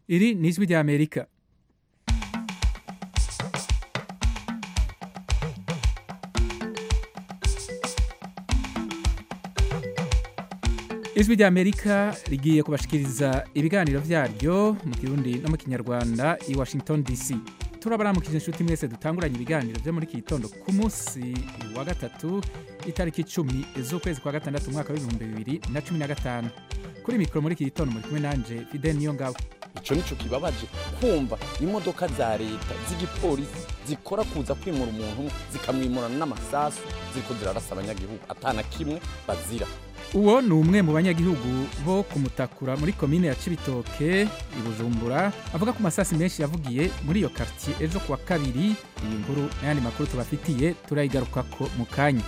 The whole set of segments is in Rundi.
iri ni ijwi ry'amerika ijwi ry'amerika rigiye kubashikiriza ibiganiro vyaryo mu kirundi no mu kinyarwanda i washington dc turabaramukije inshuti mwese dutanguranye ibiganiro vyo muri iki gitondo ku munsi wa gatatu itariki icumi z'ukwezi kwa gatandatu umwaka w'ibihumbi bibiri na cumi na gatanu kuri mikoro muri iki gitondo muri kumwe nanje fidel niyo ngabo ico nico kibabaje kumva imodoka za leta z'igipolisi zikora kuza kwimura umuntu zikamwimurana n'amasasu ziriko zirarasa abanyagihugu atana kimwe bazira uwo ni umwe mu banyagihugu bo kumutakura muri komine ya cibitoke i bujumbura avuga ko masasi menshi yavugiye muri iyo kartiye ejo kuwa kabiri iyi nkuru n'ayandi makuru tubafitiye turayigarukako mu kanya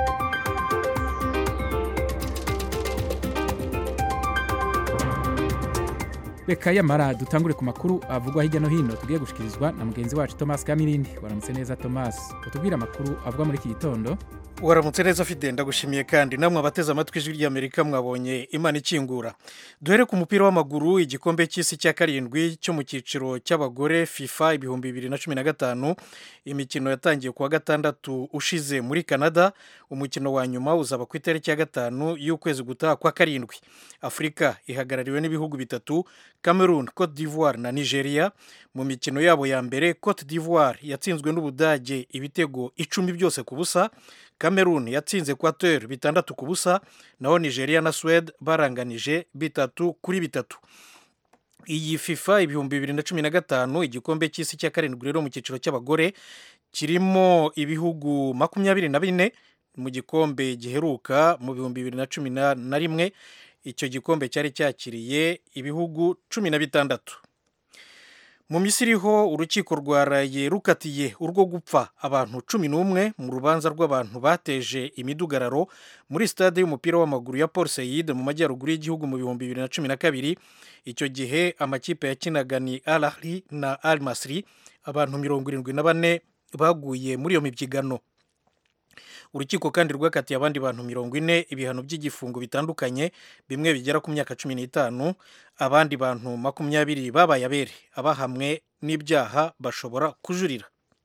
reka yamara dutangure ku makuru avugwa hirya no hino tugiye gushikirizwa na mugenzi wacu thomas kamirindi waramutse neza thomas utubwire amakuru avugwa muri iki gitondo waramutse neza fide ndagushimiye kandi namwe abateze amatwi ijwi ry'amerika mwabonye imana ikingura duhere ku mupira w'amaguru igikombe cy'isi cya karindwi cyo mu cyiciro cy'abagore fifa ibihumbi bibiri na cumi na gatanu imikino yatangiye kuwa gatandatu ushize muri canada umukino wa nyuma uzaba ku itariki ya gatanu y'ukwezi gutaha kwa karindwi afurika ihagarariwe n'ibihugu bitatu cameroon cote d'ivoire na nigeria mu mikino yabo ya mbere cote d'ivoire yatsinzwe n'ubudage ibitego icumi byose ku busa cameroon yatsinze equateur bitandatu ku busa naho nigeria na swede baranganije bitatu kuri bitatu iyi fifa ibihumbi bibiri na cumi na gatanu igikombe cy'isi cya karindwi rero mu cyiciro cy'abagore kirimo ibihugu makumyabiri na bine mu gikombe giheruka mu bihumbi bibiri na cumi na rimwe icyo gikombe cyari cyakiriye ibihugu cumi na bitandatu mu misiri ho urukiko rwaraye rukatiye urwo gupfa abantu cumi n'umwe mu rubanza rw'abantu bateje imidugararo muri stade y'umupira w'amaguru ya Port Said mu majyaruguru y'igihugu mu bihumbi bibiri na cumi na kabiri icyo gihe amakipe yakinaga ni Al Ahly na Al Masry abantu mirongo irindwi na bane baguye muri iyo mibyigano urukiko kandi rwakatiye abandi bantu mirongo ine ibihano by'igifungo bitandukanye bimwe bigera ku myaka cumi n'itanu abandi bantu makumyabiri babaye abere abahamwe n'ibyaha bashobora kujurira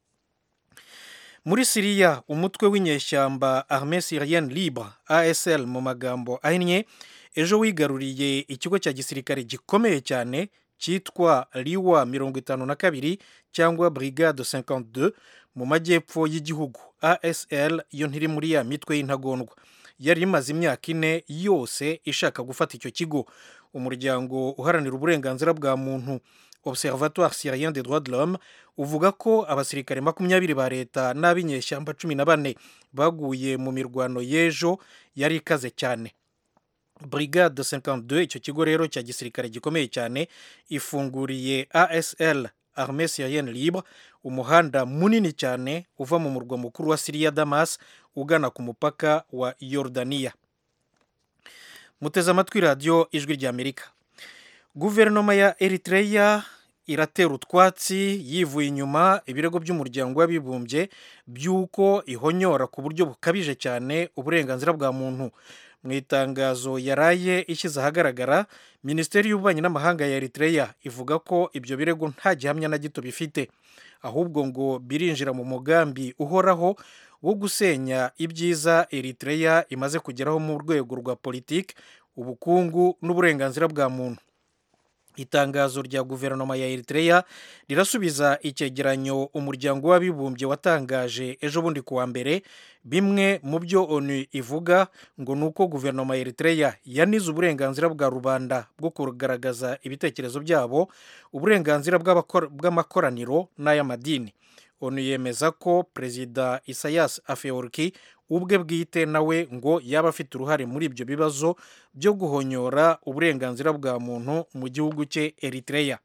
muri siriya umutwe w'inyeshyamba arme syrienne libre asl mu magambo ahinnye ejo wigaruriye ikigo cya gisirikare gikomeye cyane cyitwa liwa mirongo itanu na kabiri cyangwa brigade 52 mu majyepfo y'igihugu asl yo ntiri muri ya mitwe y'intagondwa yari imaze imyaka ine yose ishaka gufata icyo kigo umuryango uharanira uburenganzira bwa muntu observatoire syrien des droits de l'homme uvuga ko abasirikare makumyabiri ba leta n'ab'inyeshyamba cumi na bane baguye mu mirwano y'ejo yari ikaze cyane brigade 52 icyo kigo rero cya gisirikare gikomeye cyane ifunguriye asl arme syrienne libre umuhanda munini cyane uva mu murwa mukuru wa siriya damas ugana ku mupaka wa yorodaniya muteze amatwi radiyo ijwi ry'amerika guverinoma ya eritreya iratera utwatsi yivuye inyuma ibirego by'umuryango w'abibumbye by'uko ihonyora ku buryo bukabije cyane uburenganzira bwa muntu mu itangazo yaraye ishyize ahagaragara minisiteri y'ububanyi n'amahanga ya eritreya ivuga ko ibyo birego nta gihamya na gito bifite ahubwo ngo birinjira mu mugambi uhoraho wo gusenya ibyiza eritreya imaze kugeraho mu rwego rwa politiki ubukungu n'uburenganzira bwa muntu itangazo rya guverinoma ya eritreya rirasubiza icyegeranyo umuryango w'abibumbye watangaje ejo bundi kuwa mbere bimwe mu byo onu ivuga ngo ni uko guverinoma ya eritreya yanize uburenganzira bwa rubanda bwo kugaragaza ibitekerezo byabo uburenganzira bw'amakoraniro n'ay'amadini onu yemeza ko perezida isayas afeorki ubwe bwite nawe ngo yaba afite uruhare muri ibyo bibazo byo guhonyora uburenganzira bwa muntu mu gihugu cye eritreya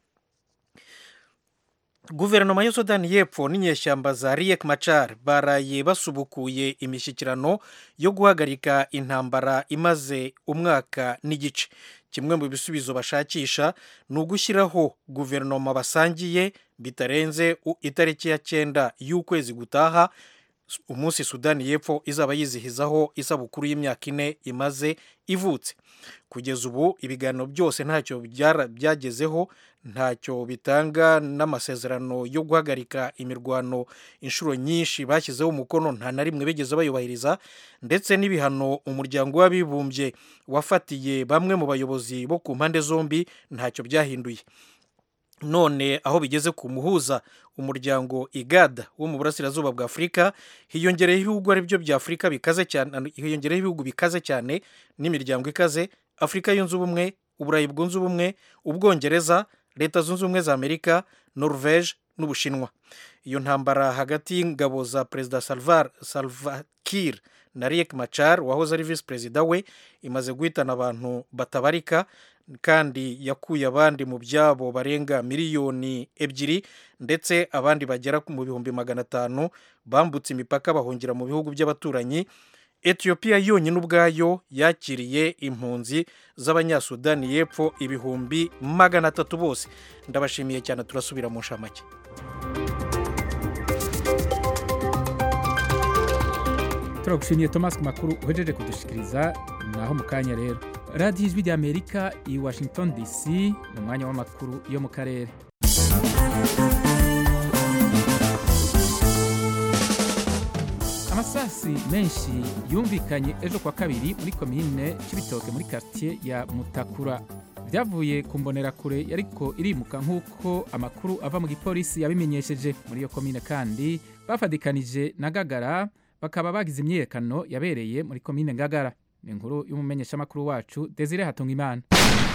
guverinoma ya sudani y'epfo n'inyeshyamba za riek machar baraye basubukuye imishyikirano yo guhagarika intambara imaze umwaka n'igice kimwe mu bisubizo bashakisha ni ugushyiraho guverinoma basangiye bitarenze itariki ya cyenda y'ukwezi gutaha umunsi sudani y'epfo izaba yizihizaho isabukuru y'imyaka ine imaze ivutse kugeza ubu ibiganiro byose ntacyo byagezeho ntacyo bitanga n'amasezerano yo guhagarika imirwano inshuro nyinshi bashyizeho umukono nta na rimwe bigeze bayubahiriza ndetse n'ibihano umuryango w'abibumbye wafatiye bamwe mu bayobozi bo ku mpande zombi ntacyo byahinduye none aho bigeze ku muhuza umuryango igada wo mu burasirazuba bwa afurika hiyongereyeho ibihugu ari byo bya afurika bikaze cyane hiyongereyeho ibihugu bikaze cyane n'imiryango ikaze afurika yunze ubumwe uburayi bwunze ubumwe ubwongereza leta zunze ubumwe za amerika norvege n'ubushinwa iyo ntambara hagati y'ingabo za perezida salvar salvakir na riek machar wahoze ari visi perezida we imaze guhitana abantu batabarika kandi yakuye abandi mu byabo barenga miliyoni ebyiri ndetse abandi bagera mu bihumbi magana atanu bambutse imipaka bahungira mu bihugu by'abaturanyi etiyopiya yonyine ubwayo yakiriye impunzi z'abanyasudani y'epfo ibihumbi magana atatu bose ndabashimiye cyane turasubira mu nshamake turagushimiye thomas ku makuru uhejeje kudushikiriza naho mu kanya rero radiyo ijwi ry'amerika i washington dc mu mwanya w'amakuru yo mu karere amasasi menshi yumvikanye ejo kwa kabiri muri komine cy'ibitoke muri quartier ya mutakura byavuye ku mbonerakure yariko irimuka nk'uko amakuru ava mu gipolisi yabimenyesheje muri iyo komine kandi bafadikanije na gagara bakaba bagize imyiyerekano yabereye muri komine ngagara ni inkuru y'umumenyeshamakuru wacu desire hatungimana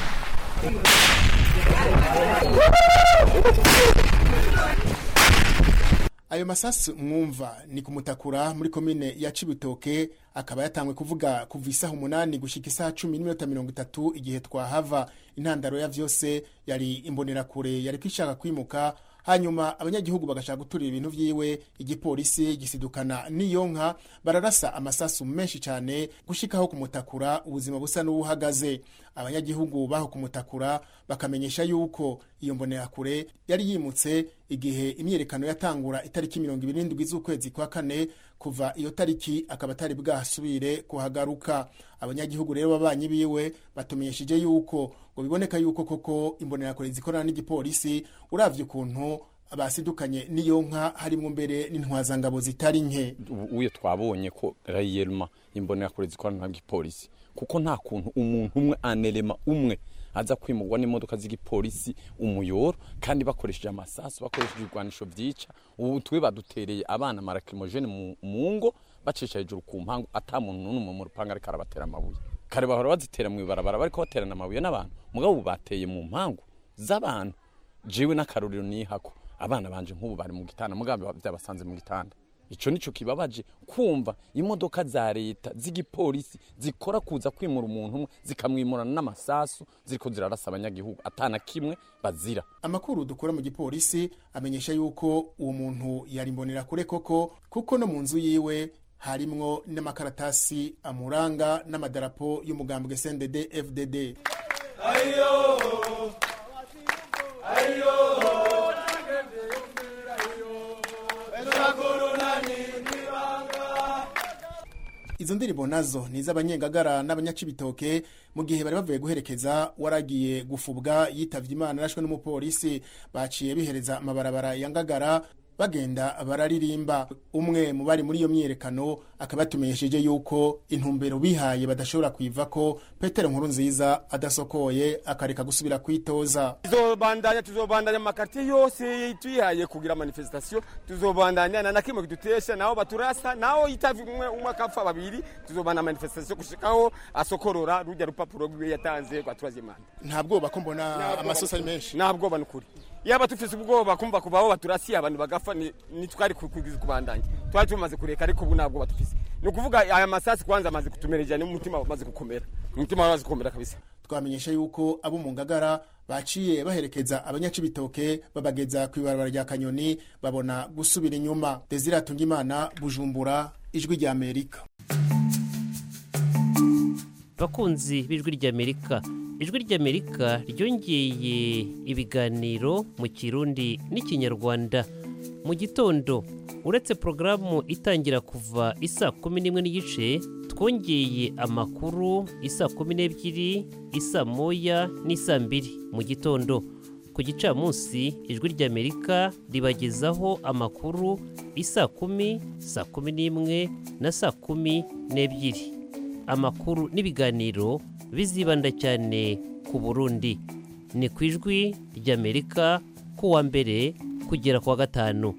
ayo masasu mwumva ni kumutakura muri komine ya cibitoke akaba yatangwe kuvuga kuva isaha umunani gushika isaha cumi n'iminota mirongo itatu igihe twahava intandaro ya vyose yari imbonerakure yari kwishaka kwimuka hanyuma abanyagihugu bagashaka guturira ibintu vyiwe igipolisi gisidukana n'iyo nka bararasa amasasu menshi cyane gushikaho kumutakura ubuzima busa n'ubuhagaze abanyagihugu baho kumutakura bakamenyesha yuko iyo mbonerakure yari yimutse igihe imyiyerekano yatangura itariki mirongo ibiri n'indwi z'ukwezi kwa kane kuva iyo tariki akaba atari bwasubire kuhagaruka abanyagihugu rero babanyi biwe batumenyesheje yuko ngo biboneka yuko koko imbonerakure zikorana n'igipolisi uravye ukuntu basidukanye n'iyo nka harimwo mbere n'intwazangabo zitari nke uye twabonye ko rayelma imbonerakure zikorana n'igipolisi kuko nta kuntu umuntu umwe anerema umwe aza kwimurwa n'imodoka z'igipolisi umuyoro kandi bakoresheje amasasu bakoresheje ibigwanisho vyica ubu twe badutereye abana marakrimogene mu ngo bacisha hejuru ku mpangu ata muntu n'umwe mu rupanga ariko arabatera amabuye kare bahora bazitera mu ibarabara bariko baterana amabuye n'abantu mugabo ubu bateye mu mpangu z'abantu jewe n'akarorero nihako abana banje nk'ubu bari mu gitanda mugabo byabasanze mu gitanda ico nico kibabaje kumva imodoka za leta z'igipolisi zikora kuza kwimura umuntu umwe zikamwimurana n'amasasu ziriko zirarasa abanyagihugu atana kimwe bazira amakuru dukura mu gipolisi amenyesha yuko uwo muntu yari mbonera kure koko kuko no mu nzu yiwe harimwo n'amakaratasi amuranga n'amadarapo y'umugambwe CNDD FDD ayo ayo izo ndirimbo nazo ni iz'abanyengagara n'abanyacibitoke mu gihe bari bavuye guherekeza waragiye gufubwa yitavye imana arashwe n'umupolisi baciye bihereza amabarabara ya ngagara bagenda bararirimba umwe mu bari muri iyo myiyerekano akaba yatumenyesheje yuko intumbero bihaye badashobora kuiva ko petero nkuru nziza adasokoye akareka gusubira kwitoza tuzobandanya tuzobandanya makartier yose twihaye kugira manifestation tuzobandanya na nakimwe kidutesha naho baturasa naho yitavye umwe umwe akapfa babiri tuzobandanya manifestation gushikaho asokorora rujya rupapuro rwiwe yatanze kwa turazimana nta bwoba ko mbona amasosi ari menshi nta bwoba nukuri yaba tufise ubwoba kumva kubaho baturasiye abantu bagafa ni twari kubandanya twari tumaze kureka ariko ubu ntabwo batufise ni ukuvuga aya masasi kwanza amaze kutumereja n'umutima wamaze gukomera umutima wamaze gukomera kabisa twamenyesha yuko abo mu ngagara baciye baherekeza abanyacibitoke babageza ku ibarabara rya kanyoni babona gusubira inyuma desire atungimana bujumbura ijwi rya amerika bakunzi b'ijwi ry'amerika ijwi ry'amerika ryongeye ibiganiro mu kirundi n'ikinyarwanda mu gitondo uretse porogaramu itangira kuva isaa kumi n'imwe n'igice twongeye amakuru isaa kumi n'ebyiri isaa moya n'isaa mbiri mu gitondo ku gicamunsi ijwi ry'amerika ribagezaho amakuru isaa kumi saa kumi n'imwe na saa kumi n'ebyiri amakuru n'ibiganiro bizibanda cyane ku burundi ni ku ijwi ry'amerika kuwa mbere kugera ku wa gatanu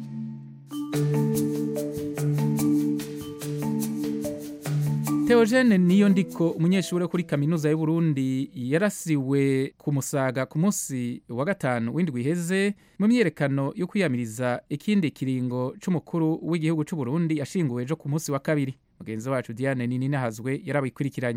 Theogene niyo ndiko umunyeshuri wo kuri kaminuza y'u Burundi yarasiwe ku musaga ku munsi wa gatanu w'indwi iheze mu myerekano yo kwiyamiriza ikindi kiringo c'umukuru w'igihugu c'u Burundi yashinguwe ejo ku munsi wa kabiri mugenzi wacu Diane Nini nahazwe yarabikurikiranye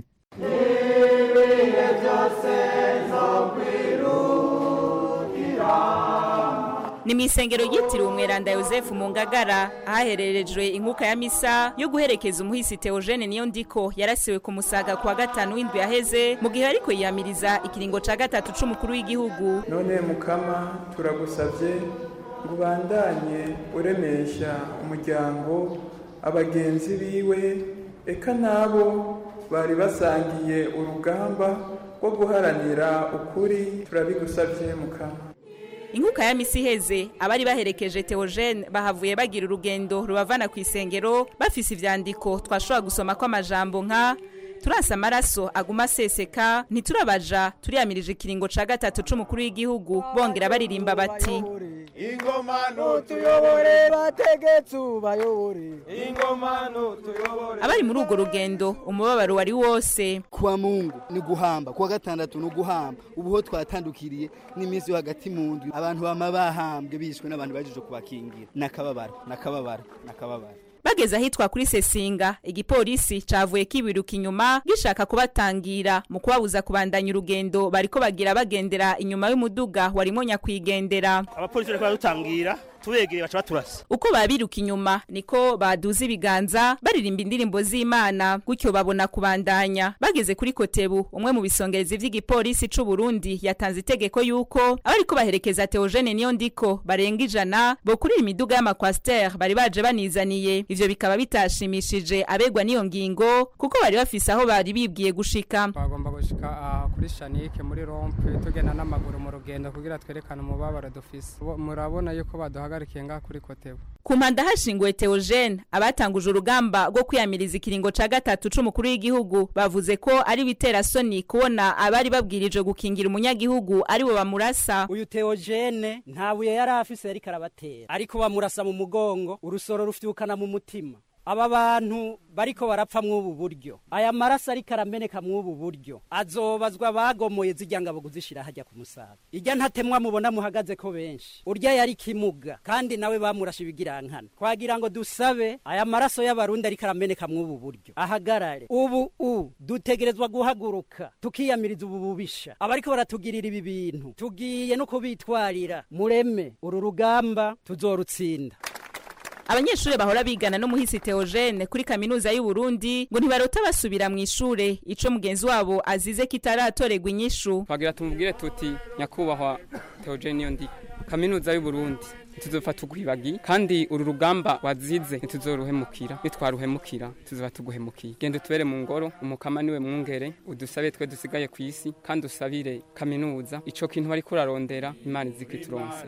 ni mu isengero ryitiriwe umweranda yosefu mu ngagara ahahererejwe inkuka ya misa yo guherekeza umuhisi teogene niyo ndiko yarasiwe ku musaga ku wa gatanu w'indwi yaheze mu gihe ariko yiyamiriza ikiringo ca gatatu c'umukuru w'igihugu none mukama turagusabye ngo ubandanye uremesha umuryango abagenzi biwe eka n'abo bari basangiye urugamba rwo guharanira ukuri turabigusabye mukama inkuka ya misi iheze abari baherekeje teogene bahavuye bagira urugendo rubavana ku isengero bafise ivyandiko twashobora gusoma ko amajambo nka turasa amaraso aguma aseseka ntiturabaja turiyamirije ikiringo ca gatatu c'umukuru w'igihugu bongera baririmba bati ingoma nutuyobore bategetsi ubayobore ingoma nutuyobore abari muri urwo rugendo umubabaro wari wose kuwa mungu ni guhamba kuwa gatandatu ni uguhamba ubuho twatandukiriye n'iminsi yo hagati mu ndwi abantu bama bahambwe bishwe n'abantu bajije kubakingira nakababaro nakababaro nakababaro bageze ahitwa kuri sesinga igipolisi cavuye kibiruka inyuma gishaka kubatangira mu kubabuza kubandanya urugendo bariko bagira bagendera inyuma y'umuduga warimo nyakwigendera abapolisi bariko baradutangira tubegereye baca baturasa uko babiruka inyuma niko baduza ibiganza baririmba indirimbo z'imana gutyo babona kubandanya bageze kuri kotebu umwe mu bisongerezi vy'igipolisi c'u Burundi yatanze itegeko yuko abariko baherekeza Theogene niyo ndiko barenga ijana bokurira imiduga y'amakwasiteri bari baje banizaniye ivyo bikaba bitashimishije abegwa n'iyo ngingo kuko bari bafise aho bari bibwiye gushika twagomba gushika aha kuri shanike muri rompe tugenda n'amaguru mu rugendo kugira twerekane umubabaro dufise murabona yuko baduhagarikiye ngaha kuri kotebu ku mpanda hashinguwe Theogene abatanguje urugamba rwo kwiyamiriza ikiringo ca gatatu c'umukuru w'igihugu bavuze ko ari bitera soni kubona abari babwirije gukingira umunyagihugu ari bo bamurasa uyu Theogene nta buye yari afise yariko arabatera ariko bamurasa mu mugongo urusoro rufyukana mu mutima aba bantu bariko barapfa mw'ubu buryo aya maraso ariko arameneka mw'ubu buryo azobazwa bagomoye zijya ngabo kuzishira hajya ku musaga ijya ntatemwa mubona muhagaze ko benshi urya yari kimuga kandi nawe bamurashe ibigirankana twagira ngo dusabe aya maraso y'abarundi ariko arameneka mw'ubu buryo ahagarare ubu u dutegerezwa guhaguruka tukiyamiriza ubu bubisha abariko baratugirira ibi bintu tugiye no kubitwarira mureme uru rugamba tuzorutsinda abanyeshuri bahora bigana n'umuhisi Theogene kuri kaminuza y'u Burundi ngo ntibarota basubira mu ishure ico mugenzi wabo azize kitaratorerwa inyishu twagira tumubwire tuti nyakubahwa Theogene niyo ndi kaminuza y'u Burundi ntituzopfa tugwibagi kandi uru rugamba wazize ntituzoruhemukira nitwaruhemukira tuzoba tuguhemukiye genda utubere mu ngoro umukama niwe mwungere udusabe twe dusigaye ku isi kandi usabire kaminuza ico kintu bariko urarondera imana izikituronse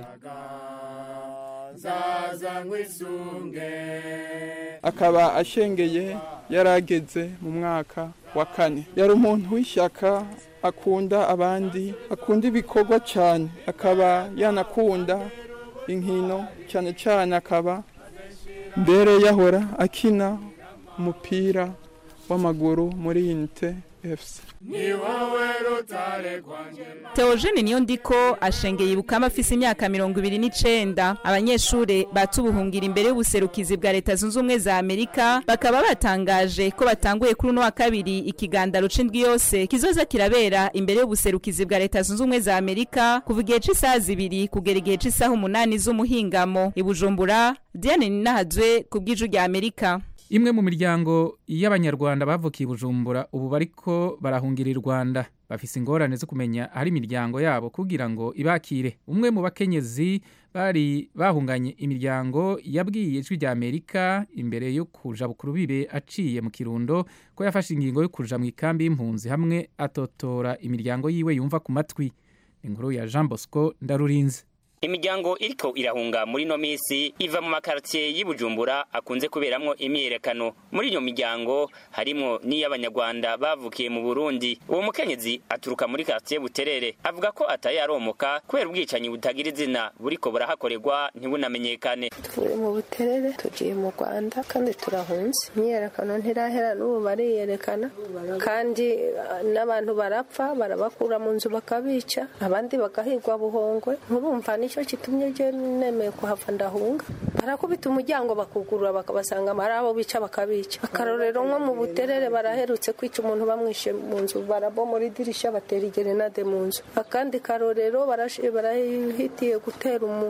zaza nkwisunge akaba ashengeye yarageze mu mwaka wa kane yari umuntu w'ishyaka akunda abandi akunda ibikorwa cyane akaba yanakunda inkino cyane cyane akaba mbere yahora akina umupira w'amaguru muri inite efuse ni wowe rutare rwanjye Theogene niyo ndiko ashengeye ibukama afise imyaka mirongo ibiri n'icenda abanyeshure batubuhungira imbere y'ubuserukizi bwa leta zunze ubumwe za amerika bakaba batangaje ko batanguye kuri uno wa kabiri ikigandaro c'indwi yose kizoza kirabera imbere y'ubuserukizi bwa leta zunze ubumwe za amerika kuva igihe c'isaha zibiri kugera igihe c'isaha umunani z'umuhingamo i bujumbura diane ninahazwe ku bw'iju rya amerika imwe mu miryango y'abanyarwanda bavukiye i bujumbura ubu bariko barahungira i rwanda bafise ingorane zo kumenya ahari imiryango yabo kugira ngo ibakire umwe mu bakenyezi bari bahunganye imiryango yabwiye ijwi rya amerika imbere yo kuja bukuru bibe aciye mu kirundo ko yafashe ingingo yo kuja mu ikambi y'impunzi hamwe atotora imiryango yiwe yumva ku matwi inkuru ya jean bosco ndarurinze imiryango iriko irahunga muri no misi iva mu makartier y'Ibujumbura akunze kuberamwo imyiyerekano muri iyo miryango harimwo n'iy'abanyarwanda bavukiye mu Burundi uwo mukenyezi aturuka muri quartier Buterere avuga ko ataye aromoka kubera ubwicanyi butagira izina buriko burahakorerwa ntibunamenyekane tuvuye mu Buterere tugiye mu Rwanda kandi turahunze imyiyerekano ntirahera n'ubu bariyerekana kandi n'abantu barapfa barabakura mu nzu bakabica abandi bagahigwa buhongwe nturumva nicyo kitumye je nemeye kuhava ndahunga barakubita umuryango bakugurura bakabasanga ari abo bica bakabica akarorero nko mu buterere baraherutse kwica umuntu bamwishe mu nzu barabomora idirisha batera igerenade mu nzu akandi karorero barahitiye gutera umu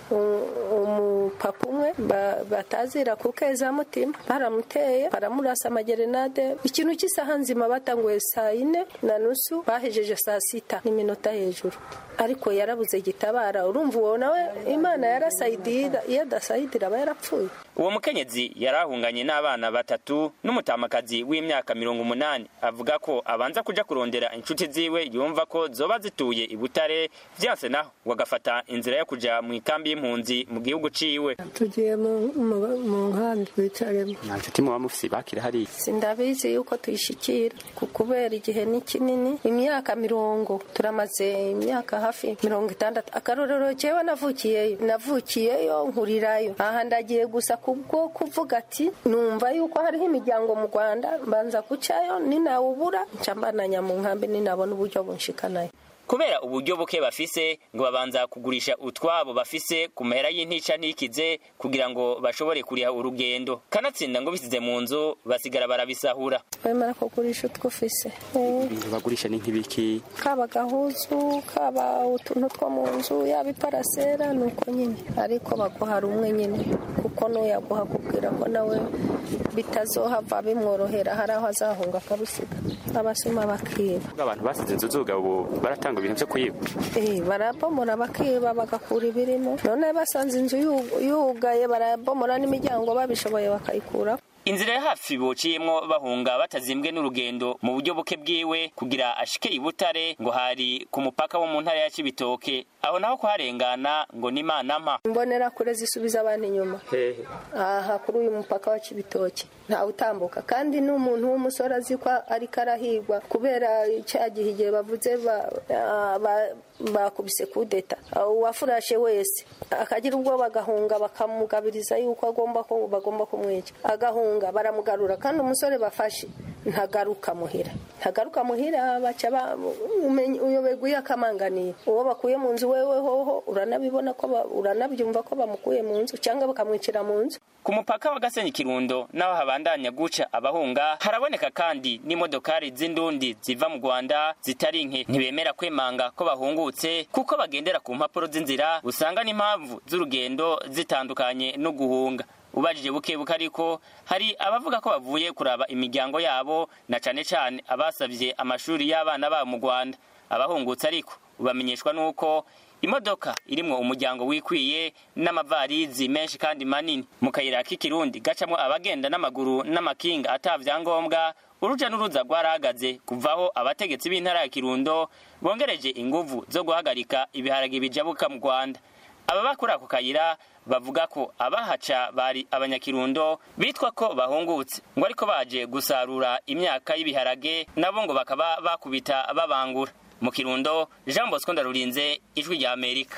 umupapa umwe batazira ku mutima baramuteye baramurasa amagerenade ikintu cy'isaha nzima batanguye saa yine na nusu bahejeje saa sita n'iminota hejuru ariko yarabuze gitabara urumva uwo nawe imana yarasayidira iyo adasayidira aba yarapfuye uwo mukenyezi yarahunganye n'abana batatu n'umutamakazi w'imyaka mirongo umunani avuga ko abanza kuja kurondera inshuti ziwe yumva ko zoba zituye i butare vyanse naho wagafata inzira yo kuja mu ikambi y'impunzi mu gihugu ciwe tugiye mu nkambi twicaremo nta nshuti muba mufise bakira hariya sindabizi yuko tuyishikira kubera igihe ni kinini imyaka mirongo turamaze imyaka hafi mirongo itandatu akarorero jewe navukiyeyo navukiyeyo nkurirayo aha ndagiye gusa kubwo kuvuga ati numva yuko hariho imiryango mu rwanda mbanza gucayo ninawubura nca mbananya mu nkambi ninabona uburyo bunshikanayo kubera uburyo buke bafise ngo babanza kugurisha utwabo bafise ku mahera y'intica ntikize kugira ngo bashobore kuriha urugendo kanatsinda ngo bisize mu nzu basigara barabisahura bemera kugurisha utwo ufise bagurisha ni nk'ibiki kaba gahuzu kaba utuntu two mu nzu yaba iparasera ni uko nyine ariko baguhara umwe nyine kuko n'uyaguha kubwira ko nawe bitazohava bimworohera hari aho azahunga akarusiga abasuma bakiba abantu basize inzu zuga ubu baratanga ibintu byo kuyiba eh barabomora bakiba bagakura ibirimo none basanze inzu yugaye barabomora n'imiryango babishoboye bakayikura inzira ya hafi bociyemwo bahunga batazimbwe n'urugendo mu buryo buke bwiwe kugira ashike i butare ngo hari ku mupaka wo mu ntara ya cibitoke aho naho kuharengana ngo ni imana mpa mbonera kure zisubiza abantu inyuma hehe aha kuri uyu mupaka wa cibitoke ntawe utambuka kandi n'umuntu w'umusore azi ko ariko arahigwa kubera cya gihe igihe bavuze bakubise kudeta uwafurashe wese akagira ubwo bagahunga bakamugabiriza yuko agomba ko bagomba kumwica agahunga baramugarura kandi umusore bafashe ntagaruka muhira ntagaruka muhira baca uyoberwa iyo akamanganiye uwo bakuye mu nzu wewe hoho uranabibona ko uranabyumva ko bamukuye mu nzu cyangwa bakamwicira mu nzu ku mupaka wa gasenyi kirundo naho habandanya guca abahunga haraboneka kandi n'imodokari z'indundi ziva mu rwanda zitari nke ntibemera kwemanga ko bahungutse kuko bagendera ku mpapuro z'inzira usanga n'impamvu z'urugendo zitandukanye no guhunga ubajije buke buke ariko hari abavuga ko bavuye kuraba imiryango yabo na cane cane abasavye amashuri y'abana babo mu rwanda abahungutse ariko ubamenyeshwa n'uko imodoka irimwo umuryango wikwiye n'amavarizi menshi kandi manini mu kayira k'ikirundi gacamwo abagenda n'amaguru n'amakinga ata vyangombwa uruja n'uruza rwarahagaze kuvaho abategetsi b'intara ya kirundo bongereje inguvu zo guhagarika ibiharage bijabuka mu rwanda ababa kuri ako kayira bavuga ko abahaca bari abanyakirundo bitwa ko bahungutse ngo ariko baje gusarura imyaka y'ibiharage nabo ngo bakaba bakubita babangura mu kirundo jean bosco ndarurinze ijwi rya amerika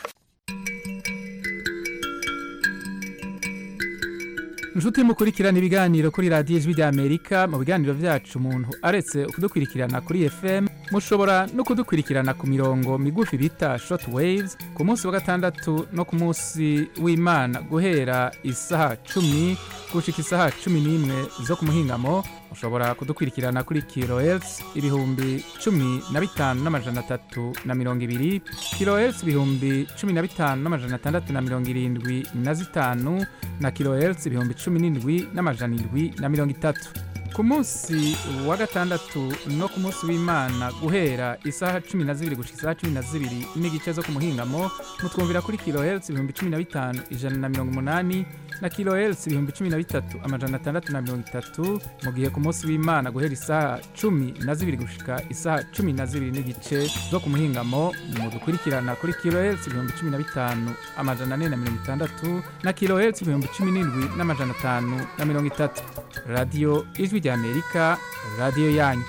inshuti mukurikirana ibiganiro kuri radiyo ijwi rya amerika mu biganiro byacu umuntu aretse kudukurikirana kuri fm mushobora no kudukurikirana ku mirongo migufi bita short waves ku munsi wa gatandatu no ku munsi w'imana guhera isaha cumi gushika isaha cumi n'imwe zo ku muhingamo mushobora kudukurikirana kuri kilohertz ibihumbi cumi na bitanu n'amajana atatu na mirongo ibiri kilohertz ibihumbi cumi na bitanu n'amajana atandatu na mirongo irindwi na zitanu na kilohertz ibihumbi cumi n'indwi n'amajana indwi na mirongo itatu ku munsi wa gatandatu no ku munsi w'imana guhera isaha cumi na zibiri gushika isaha cumi na zibiri n'igice zo ku muhingamo mutwumvira kuri kilohertz ibihumbi cumi na bitanu ijana na mirongo umunani na kilohertz ibihumbi cumi na bitatu amajana atandatu na mirongo itatu mu gihe ku munsi w'imana guhera isaha cumi na zibiri gushika isaha cumi na zibiri n'igice zo ku muhingamo mudukurikirana kuri kilohertz ibihumbi cumi na bitanu amajana ane na mirongo itandatu na kilohertz ibihumbi cumi n'indwi n'amajana atanu na mirongo itatu radiyo ijwi ry'amerika radiyo yanyu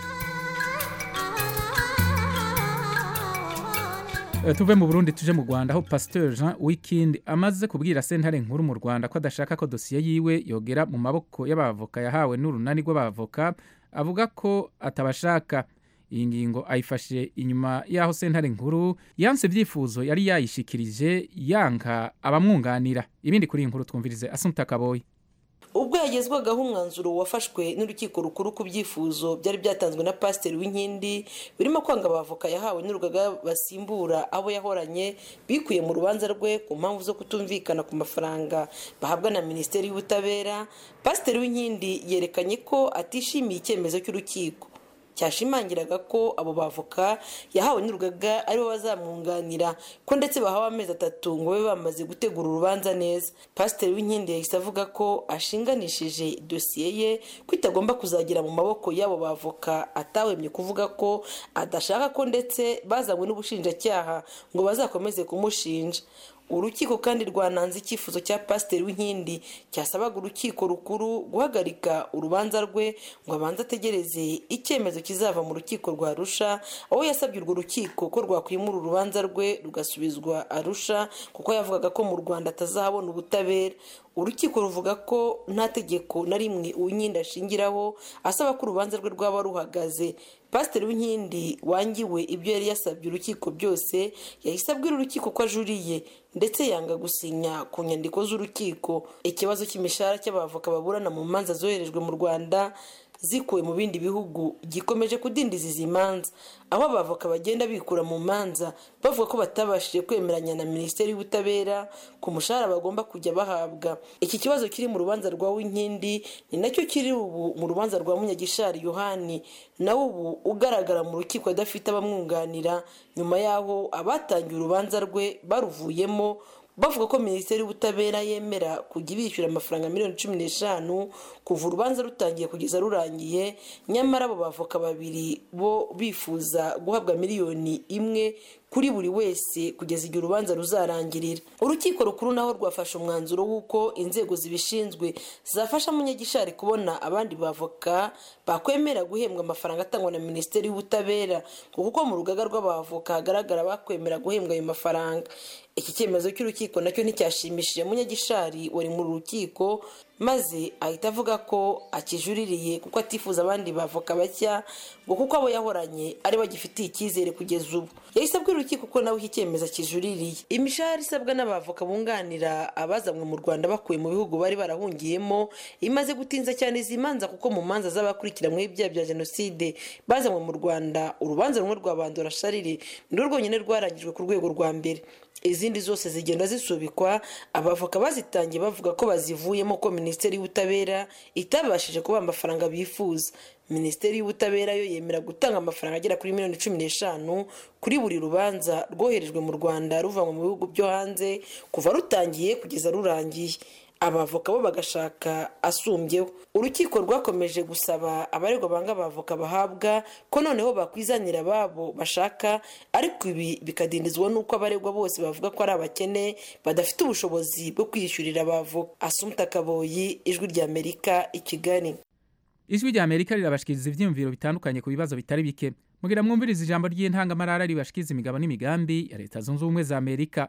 Eh, tuve mu burundi tuje mu rwanda aho pasteur jean wikindi amaze kubwira sentare nkuru mu rwanda ko adashaka ko dosiye yiwe yogera mu maboko y'abavoka yahawe n'urunani rw'abavoka avuga ko atabashaka iyi ngingo ayifashe inyuma y'aho sentare nkuru yanse ibyifuzo yari yayishikirije yanka abamwunganira ibindi kuri iyi nkuru twumvirize asunta kaboyi ubwo yagezwagaho umwanzuro wafashwe n'urukiko rukuru ku byifuzo byari byatanzwe na pasiteri w'inkindi birimo kwanga abavoka yahawe n'urugaga basimbura abo yahoranye bikuye mu rubanza rwe ku mpamvu zo kutumvikana ku mafaranga bahabwa na minisiteri y'ubutabera pasiteri w'inkindi yerekanye ko atishimiye icyemezo cy'urukiko cyashimangiraga ko abo bavoka yahawe n'urugaga aribo bazamwunganira ko ndetse bahawe amezi atatu ngo babe bamaze gutegura urubanza neza pasiteri w'inkindi yahise avuga ko ashinganishije dosiye ye ko itagomba kuzagera mu maboko y'abo bavoka atawemye kuvuga ko adashaka ko ndetse bazanywe n'ubushinjacyaha ngo bazakomeze kumushinja urukiko kandi rwananze icyifuzo cya pasiteri w'inkindi cyasabaga urukiko rukuru guhagarika urubanza rwe ngo abanze ategereze icyemezo kizava mu rukiko rwa arusha aho yasabye urwo rukiko ko rwakwimura urubanza rwe rugasubizwa arusha kuko yavugaga ko mu rwanda atazahabona ubutabera urukiko ruvuga ko nta tegeko na rimwe uwinkindi ashingiraho asaba ko urubanza rwe rwaba ruhagaze pasiteri w'inkindi wangiwe ibyo yari yasabye urukiko byose yahise abwira urukiko ko ajuriye ndetse yanga gusinya ku nyandiko z'urukiko ikibazo cy'imishahara cy'abavoka baburana mu manza zoherejwe mu rwanda zikuwe mu bindi bihugu gikomeje kudindiza izi manza aho abavoka bagenda bikura mu manza bavuga ko batabashije kwemeranya na minisiteri y'ubutabera ku mushahara bagomba kujya bahabwa iki kibazo kiri mu rubanza rwa winkindi ni nacyo kiri ubu mu rubanza rwa munyagishari yohani nawe ubu ugaragara mu rukiko adafite abamwunganira nyuma y'aho abatangiye urubanza rwe baruvuyemo bavuga ko minisiteri y'ubutabera yemera kujya ibishyura amafaranga miliyoni cumi n'eshanu kuva urubanza rutangiye kugeza rurangiye nyamara abo bavoka babiri bo bifuza guhabwa miliyoni imwe kuri buri wese kugeza igihe urubanza ruzarangirira urukiko rukuru naho rwafashe umwanzuro w'uko inzego zibishinzwe zafasha munyagishari kubona abandi bavoka bakwemera guhembwa amafaranga atangwa na minisiteri y'ubutabera kuko mu rugaga rw'abavoka hagaragara bakwemera guhembwa ayo mafaranga iki cyemezo cy'urukiko nacyo nticyashimishije munyagishari wari mu rukiko maze ahita avuga ko akijuririye kuko atifuza abandi bavoka bashya ngo kuko abo yahoranye ari bagifitiye icyizere kugeza ubu yahise abwira urukiko ko nawe iki cyemezo akijuririye imishahara isabwa n'abavoka bunganira abazanywe mu rwanda bakuye mu bihugu bari barahungiyemo imaze gutinza cyane izi manza kuko mu manza z'abakurikiranyweho ibyaha bya jenoside bazanywe mu rwanda urubanza rumwe rwa bandora sharire ni rwo rwonyine rwarangijwe ku rwego rwa mbere izindi zose zigenda zisubikwa abavoka bazitangiye bavuga ko bazivuyemo ko minisiteri y'ubutabera itabashije kubaha amafaranga bifuza minisiteri y'ubutabera yo yemera gutanga amafaranga agera kuri miliyoni cumi n'eshanu kuri buri rubanza rwoherejwe mu rwanda ruvanwa mu bihugu byo hanze kuva rutangiye kugeza rurangiye abavoka bo bagashaka asumbyeho urukiko rwakomeje gusaba abaregwa banga abavoka bahabwa ko noneho bakwizanira ababo bashaka ariko ibi bikadindizwa n'uko abaregwa bose bavuga ko ari abakene badafite ubushobozi bwo kwiyishyurira abavoka asumta kaboyi ijwi ry'amerika i kigali ijwi rya amerika rirabashikiriza ibyiyumviro bitandukanye ku bibazo bitari bike mugira mwumviriza ijambo ry'intangamarara ribashikiriza imigabo n'imigambi ya leta zunze ubumwe za amerika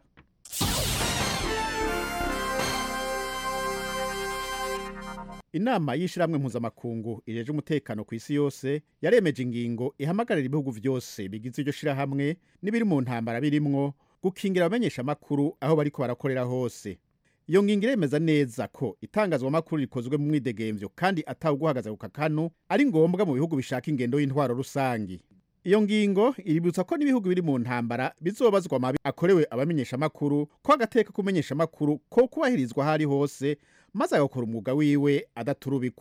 inama y'ishyirahamwe mpuzamakungu ireje umutekano ku isi yose yaremeje ingingo ihamagarira ibihugu byose bigize iryo shyirahamwe n'ibiri mu ntambara birimwo gukingira abamenyeshamakuru aho bariko barakorera hose iyo ngingo iremeza neza ko itangazwamakuru rikozwe mu mwidegemvyo kandi atawuguhagaza ku kakanu ari ngombwa mu bihugu bishaka ingendo y'intwaro rusangi iyo ngingo iributsa ko n'ibihugu biri mu ntambara bizobazwa amabi akorewe abamenyeshamakuru ko agateka kumenyeshamakuru ko kubahirizwa aho ari hose maze agakora umwuga wiwe adaturubikwa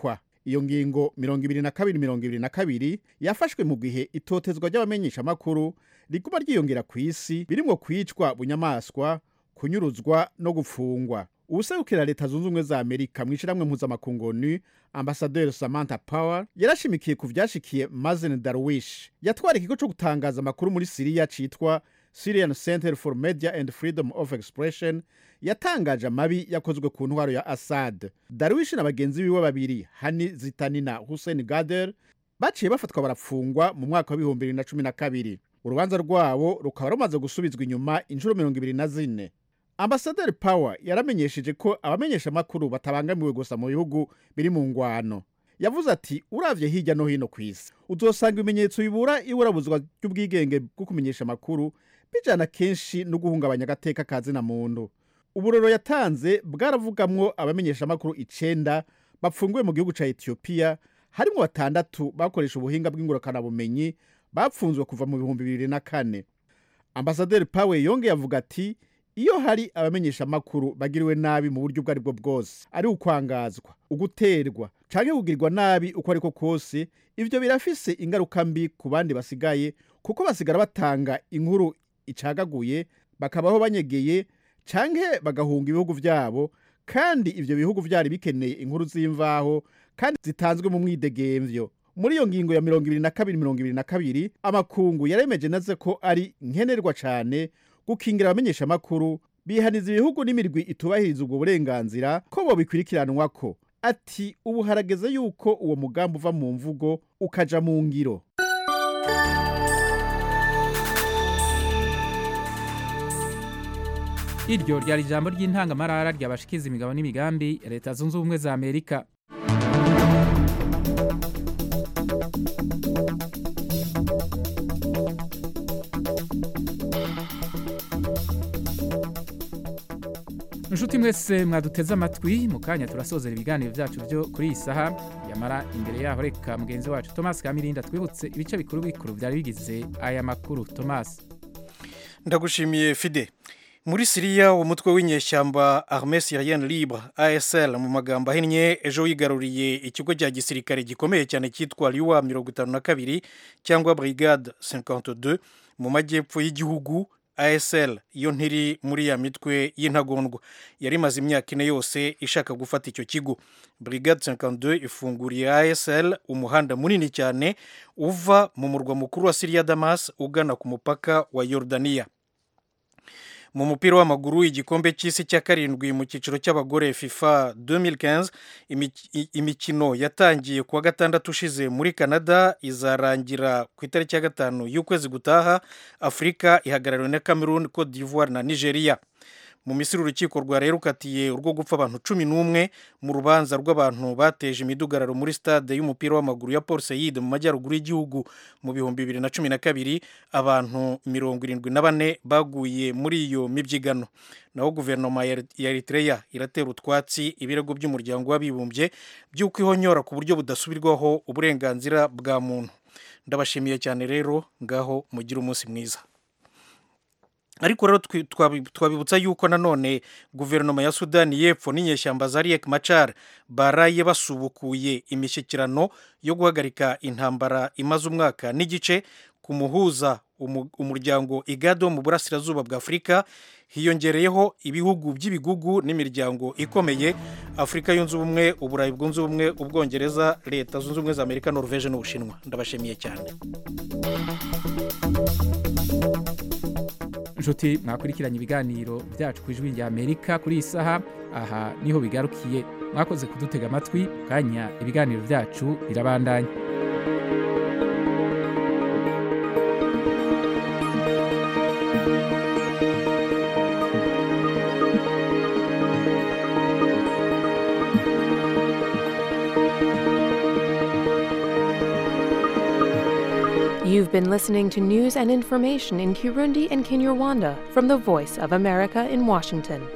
iyo ngingo mirongo ibiri na kabiri mirongo ibiri na kabiri yafashwe mu gihe itotezwa ry'abamenyeshamakuru riguma ryiyongera ku isi birimwo kwicwa bunyamaswa kunyuruzwa no gufungwa ubuserukira leta zunze ubumwe za amerika mu ishyirahamwe mpuzamakungu onu ambasaderi samantha power yarashimikiye ku vyashikiye mazen darwish yatwara ikigo co gutangaza amakuru muri siriya citwa syrian center for media and freedom of expression yatangaje amabi yakozwe ku ntwaro ya assad darwish na bagenzi biwe babiri hani zitani na hussein gader baciye bafatwa barafungwa mu mwaka wa bihumbi bibiri na cumi na kabiri urubanza rwabo rukaba rumaze gusubizwa inyuma inshuro mirongo ibiri na zine ambasaderi power yaramenyesheje ko abamenyeshamakuru batabangamiwe gusa mu bihugu biri mu ngwano yavuze ati uravye hirya no hino ku isi uzosanga ibimenyetso bibura iburabuzwa ry'ubwigenge bwo kumenyesha amakuru bijana kenshi no guhungabanya agateka ka zina muntu uburoro yatanze bwaravugamwo abamenyeshamakuru icenda bapfunguwe mu gihugu ca etiyopiya harimwo batandatu bakoresha ubuhinga bw'ingurukanabumenyi bapfunzwe kuva mu bihumbi bibiri na kane ambasaderi pawe yongeye avuga ati iyo hari abamenyeshamakuru bagiriwe nabi mu buryo ubwo ari bwo bwose ari ukwangazwa uguterwa canke kugirirwa nabi uko ariko kose ivyo birafise ingaruka mbi ku bandi basigaye kuko basigara batanga inkuru icagaguye bakabaho banyegeye canke bagahunga ibihugu vyabo kandi ivyo bihugu vyari bikeneye inkuru z'imvaho kandi zitanzwe mu mwidegemvyo muri iyo ngingo ya mirongo ibiri na kabiri mirongo ibiri na kabiri amakungu yaremeje naze ko ari nkenerwa cane gukingira abamenyeshamakuru bihaniza ibihugu n'imirwi itubahiriza ubwo burenganzira ko bobikurikiranwako ati ubu harageze yuko uwo mugambi uva mu mvugo ukaja mu ngiro iryo ryari ijambo ry'intangamarara ryabashikiza imigabo n'imigambi ya leta zunze ubumwe za amerika inshuti mwese mwaduteze amatwi mu kanya turasozera ibiganiro byacu byo kuri iyi saha yamara imbere yaho reka mugenzi wacu thomas kamirinda twibutse ibice bikuru bikuru byari bigize aya makuru thomas ndagushimiye fide muri siriya umutwe w'inyeshyamba arme syrienne libre asl mu magambo ahinnye ejo wigaruriye ikigo cya gisirikare gikomeye cyane cyitwa liwa mirongo itanu na kabiri cyangwa brigade 52 mu majyepfo y'igihugu asl iyo ntiri muri ya mitwe y'intagondwa yari imaze imyaka ine yose ishaka gufata icyo kigo brigade 52 ifunguriye asl umuhanda munini cyane uva mu murwa mukuru wa siriya damas ugana ku mupaka wa yordaniya mu mupira w'amaguru igikombe cy'isi cya karindwi mu cyiciro cy'abagore fifa 2015 imikino yatangiye kuwa gatandatu ushize muri canada izarangira ku itariki ya gatanu y'ukwezi gutaha afurika ihagarariwe na cameroon cote d'ivoire na nigeria mu misiri urukiko rwari rukatiye urwo gupfa abantu cumi n'umwe mu rubanza rw'abantu bateje imidugararo muri stade y'umupira w'amaguru ya paul seyide mu majyaruguru y'igihugu mu bihumbi bibiri na cumi na kabiri abantu mirongo irindwi na bane baguye muri iyo mibyigano naho guverinoma ya eritrea iratera utwatsi ibirego by'umuryango w'abibumbye by'uko ihonyora ku buryo budasubirwaho uburenganzira bwa muntu ndabashimiye cyane rero ngaho mugire umunsi mwiza ariko rero twabibutsa yuko nanone guverinoma ya sudani y'epfo n'inyeshyamba za riek machar baraye basubukuye imishyikirano yo guhagarika intambara imaze umwaka n'igice ku muhuza umuryango igado mu burasirazuba bwa afurika hiyongereyeho ibihugu by'ibigugu n'imiryango ikomeye afurika yunze ubumwe uburayi bwunze ubumwe ubwongereza leta zunze ubumwe za amerika norvege n'ubushinwa ndabashimiye cyane inshuti mwakurikiranye ibiganiro byacu ku ijwi rya amerika kuri iyi saha aha niho bigarukiye mwakoze kudutega amatwi kanya ibiganiro byacu birabandanya You've been listening to news and information in Kirundi and Kinyarwanda from the Voice of America in Washington.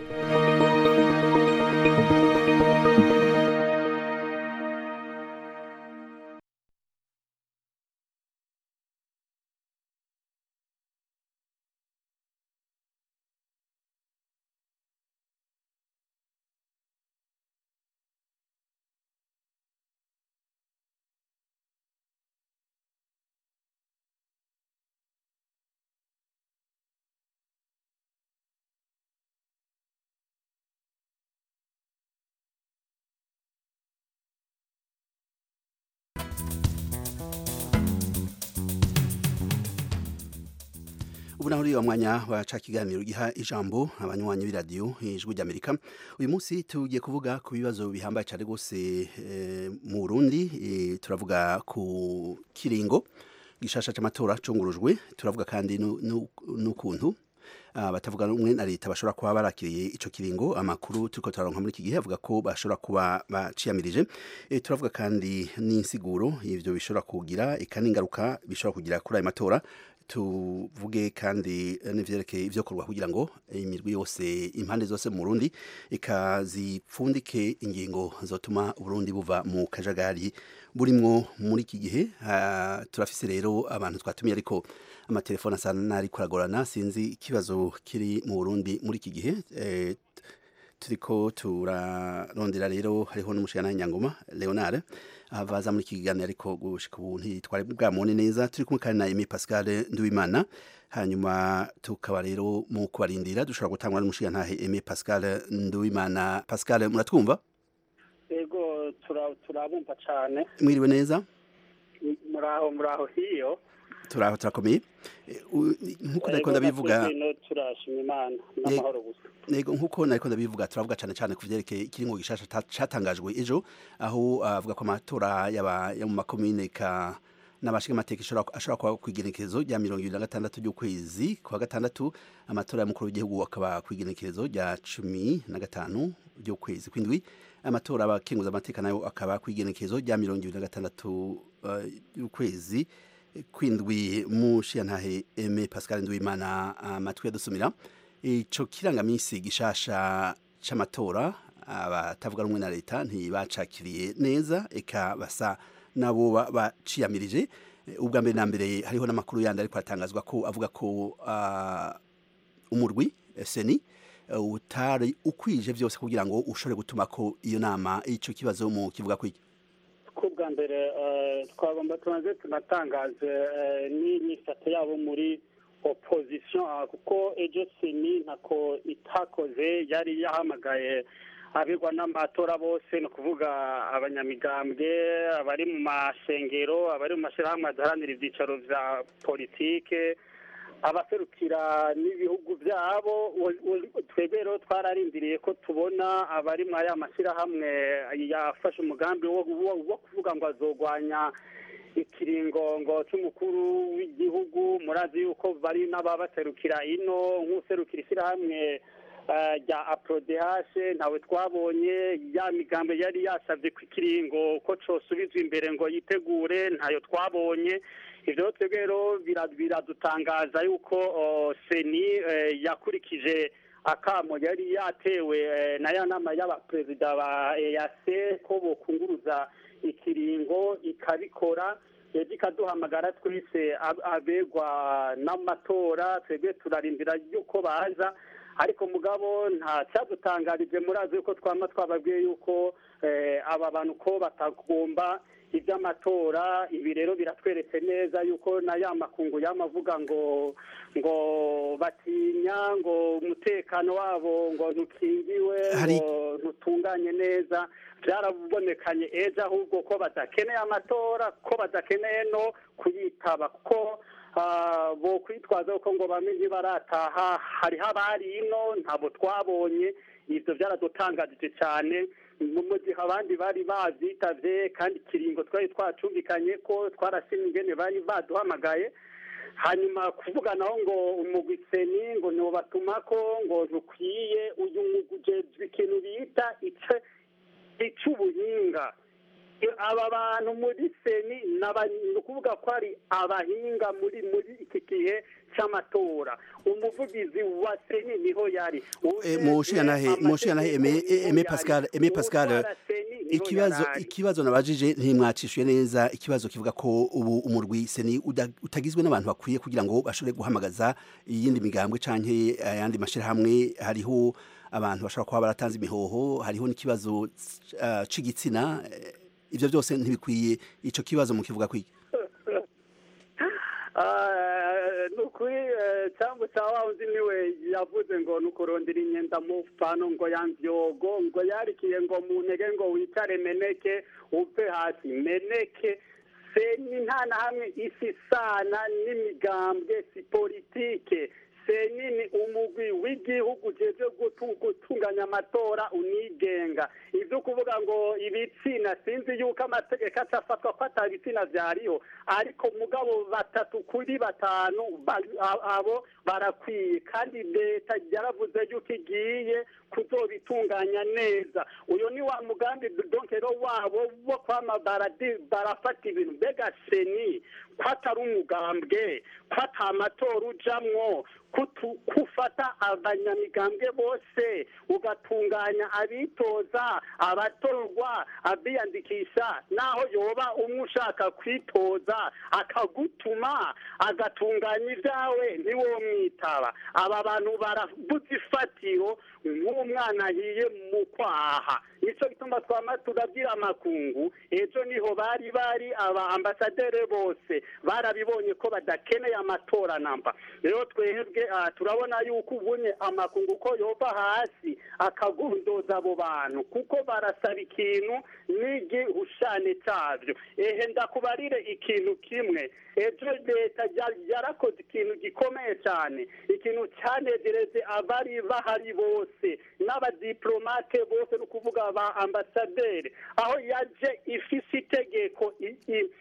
ubu naho uriya mwanya waca kiganiro giha ijambo abanywanyi b'iradiyo ijwi ry'amerika uyu munsi tugiye kuvuga ku bibazo bihambaye cyane rwose eh, mu burundi eh, turavuga ku kiringo gishasha cy'amatora cungurujwe turavuga kandi nu- nu- n'ukuntu ah, batavuga rumwe na leta bashobora kuba barakiriye ico kiringo amakuru turiko turaronka muri iki gihe avuga ko bashobora kuba baciyamirije e, turavuga kandi n'insiguro ivyo bishobora kugira eka n'ingaruka bishobora kugira kuri ayo matora tuvuge kandi eh, n'ivyerekeye ivyokorwa kugira ngo imirwi yose impande zose mu Burundi ikazipfundike ingingo zotuma Burundi buva mu kajagari burimwo muri iki gihe Ah, turafise rero abantu twatumiye ariko amatelefone asa n'ariko aragorana sinzi ikibazo kiri mu Burundi muri iki gihe eh, turiko turarondera rero hariho n'umushana nyangoma Leonard avaza muri iki kiganiro ariko gushika ubu ntitwari bwamubone neza turi kumwe kandi na Aimé Pascal Nduwimana hanyuma tukaba rero mu kubarindira dushobora gutangwa n'umushigantahe Aimé Pascal Nduwimana Pascal muratwumva ego tura- turabumva cyane mwiriwe neza muraho muraho hiyo turaho turakomeye Eh, u- nkuko nariko ndabivuga no turashima imana n'amahoro gusa Nego nkuko nariko ndabivuga turavuga cyane cyane ku vyerekeye ikiringo gishasha ta- catangajwe ejo aho avuga ko amatora yaba yo mu makomine ka n'abashinga amateka ishobora ashobora kuba ku igenekerezo rya mirongo ibiri na gatandatu ry'ukwezi kwa gatandatu amatora y'umukuru w'igihugu akaba ku igenekerezo rya cumi na gatanu ry'ukwezi kw'indwi amatora abakenguza amateka nayo akaba ku igenekerezo rya mirongo ibiri na gatandatu eh, y'ukwezi kwindwi mushiyantahe Aimé Pascal Nduwimana amatwi yadusumira ico kirangamisi gishasha c'amatora abatavuga rumwe na leta ntibacakiriye neza eka basa nabo ba- baciyamirije Eh, ubwa mbere na mbere hariho n'amakuru yandi ariko atangazwa ko avuga ko ah, umurwi eh, seni eh, utari ukwije vyose kugira ngo ushobore gutuma ko iyo nama ico kibazo mu kivuga kwiki ko bwa mbere eh, twagomba tubanze tunatangaze eh, n'inyifato yabo muri opposition ah, kuko ejo seni ntako itakoze yari yahamagaye abigwa n'amatora bose ni ukuvuga abanyamigambwe abari mu mashengero abari mu mashyirahamwe adaharanira ibyicaro vya politike abaserukira n'ibihugu byabo u- u- twebwe rero twararindiriye ko tubona abari muri aya mashyirahamwe yafashe umugambi wo wo- wo kuvuga ngo azogwanya ikiringongo cy'umukuru w'igihugu murazi yuko bari n'ababaserukira ino nk'userukira ishyirahamwe eh, rya aprodehashe ntawe twabonye ya migambo yari yasabye ku ikiringo ko cosubizwa imbere ngo yitegure ntayo twabonye ivyo rero twebwe rero bira- biradutangaza yuko oh, seni eh, yakurikije akamo yari yatewe eh, na ya nama y'abaperezida ba EAC ko bokunguruza ikiringo ikabikora yaje ikaduhamagara twese ab- abegwa n'amatora twebwe turarindira yuko baza ariko mugabo nta cyadutangarije murazi yuko twama twababwiye yuko eh, aba bantu ko batagomba iby'amatora ibi rero biratweretse neza yuko na ya makungu yamavuga ngo ngo batinya ngo umutekano wabo ngo ntukingiwe Hari- ngo ntutunganye neza byarabonekanye ejo ahubwo ko badakeneye amatora ko badakeneye no kuyitaba kuko ah, bo kwitwaza ko ngo bamwe ntibarataha hariho abari ino ntabwo twabonye ibyo byaradutangaje cyane mu mu gihe abandi bari babyitavye kandi ikiringo twari twacumvikanye ko twarashimye ingene bari baduhamagaye hanyuma kuvuga naho ngo umugwiseni ngo ntibatumako ngo ntukwiye uyu mugwi ujejwe ikintu bita ice icy'ubuhinga aba bantu muri seni ni aba- ni ukuvuga ko ari abahinga muri muri iki gihe cy'amatora umuvugizi wa seni niho yari Eh, mushiyantahe mushiyantahe Aimé Aimé Pascal Aimé Pascal ikibazo ikibazo nabajije ntimwacishuye neza ikibazo kivuga ko ubu umurwi seni uda- utagizwe n'abantu bakwiye kugira ngo bashobore guhamagaza iyindi migambwe canke ayandi mashirahamwe hariho abantu bashobora kuba baratanze imihoho hariho n'ikibazo uh, c'igitsina eh, ivyo byose ntibikwiye ico kibazo mu kivuga kwiki Ah, ni ukuri eh, cyangwa cya wa wundi niwe yavuze ngo ni ukurondera inyenda mu pano ngo ya mbyogo ngo yarikiye ngo mu ntege ngo wicare meneke uve hasi meneke seni nta na hamwe isi isana n'imigambwe si politike seni ni umugwi w'igihugu ujejwe gutu- gutunganya amatora unigenga ibyo kuvuga ngo ibitsina sinzi yuko amategeko acafatwa ko ata bitsina vyariho ariko mugabo batatu kuri batanu ba- a- abo barakwiye kandi leta yaravuze yuko igiye kuzobitunganya neza uyu ni wa mugambi donkero wabo wo kwama baradi- barafata ibintu mbega seni ko atari umugambwe ko ata matora ujamwo kutu- kufata abanyamigambwe bose ugatunganya abitoza abatorwa abiyandikisha naho yoba umwe ushaka kwitoza akagutuma agatunganya ibyawe ntiwomwitaba aba bantu barabuze ifatiro nk'umwana ahiye mu kwaha nicyo gituma twama turabwira amakungu ejo niho bari bari aba ambasaderi bose barabibonye ko badakeneye amatora namba rero twebwe ah, turabona yuko ubunye amakungu ko yova hasi akagundoza abo bantu kuko barasaba ikintu n'igihushane cyabyo ehe ndakubarire ikintu kimwe ejo leta ya- yarakoze ikintu gikomeye cyane ikintu cyanegereze abari bahari bose n'abadiplomate bose ni ukuvuga ba ambasaderi aho yaje ifise itegeko i- i-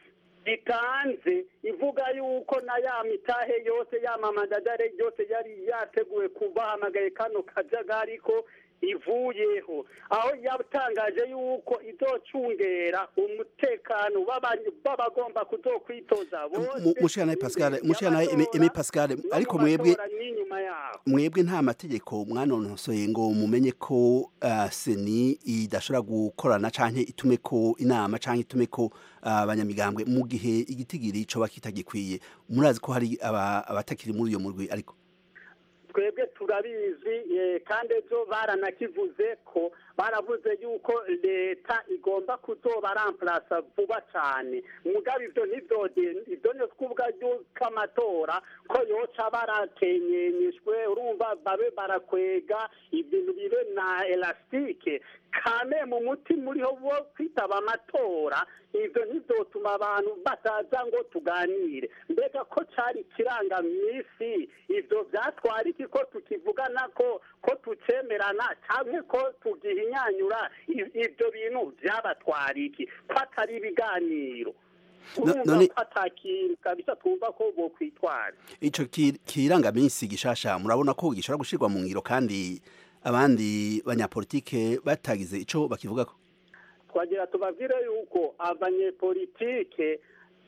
itanze ivuga yuko na ya mitahe yose ya mamadadare yose yari yateguwe kubahamagaye kano kajagari ko ivuyeho aho yatangaje yuko izocungera umutekano w'aba- w'abagomba kuzokwitoza bose mushikana Pascal mushikana Aimé Pascal ariko mwebwe amatora n'inyuma yaho mwebwe nta mategeko mwanonosoye ngo mumenye ko uh, seni idashobora gukorana canke itume ko inama canke itume ko abanyamigambwe mu gihe igitigiri coba kitagikwiye murazi ko hari aba- abatakiri muri uyo murwi ariko twebwe turabizi eh, kandi ejo baranakivuze ko baravuze yuko leta igomba kuzoba ramplasa vuba cyane mugabe ivyo ntivyode ivyo ni kuvuga yuko amatora ko yoca barakenyenyeshwe urumva babe barakwega ibintu bibe na elastike kane mu mutima uriho wo kwitaba amatora ivyo ntizotuma abantu bataza ngo tuganire mbega ko cari kiranga mw'isi ivyo vyatwara iki ko tukivugana ko ko tucemerana canke ko tugihinyanyura I- ivyo bintu vyabatwara iki ko atari ibiganiro urumva none- ko ata kintu kabisa twumva ko bokwitwara ico ki- kirangaminsi gishasha murabona ko gishobora gushirwa mu ngiro kandi abandi banyapolitike batagize ico bakivugako twagira tubabwire yuko abanyepolitike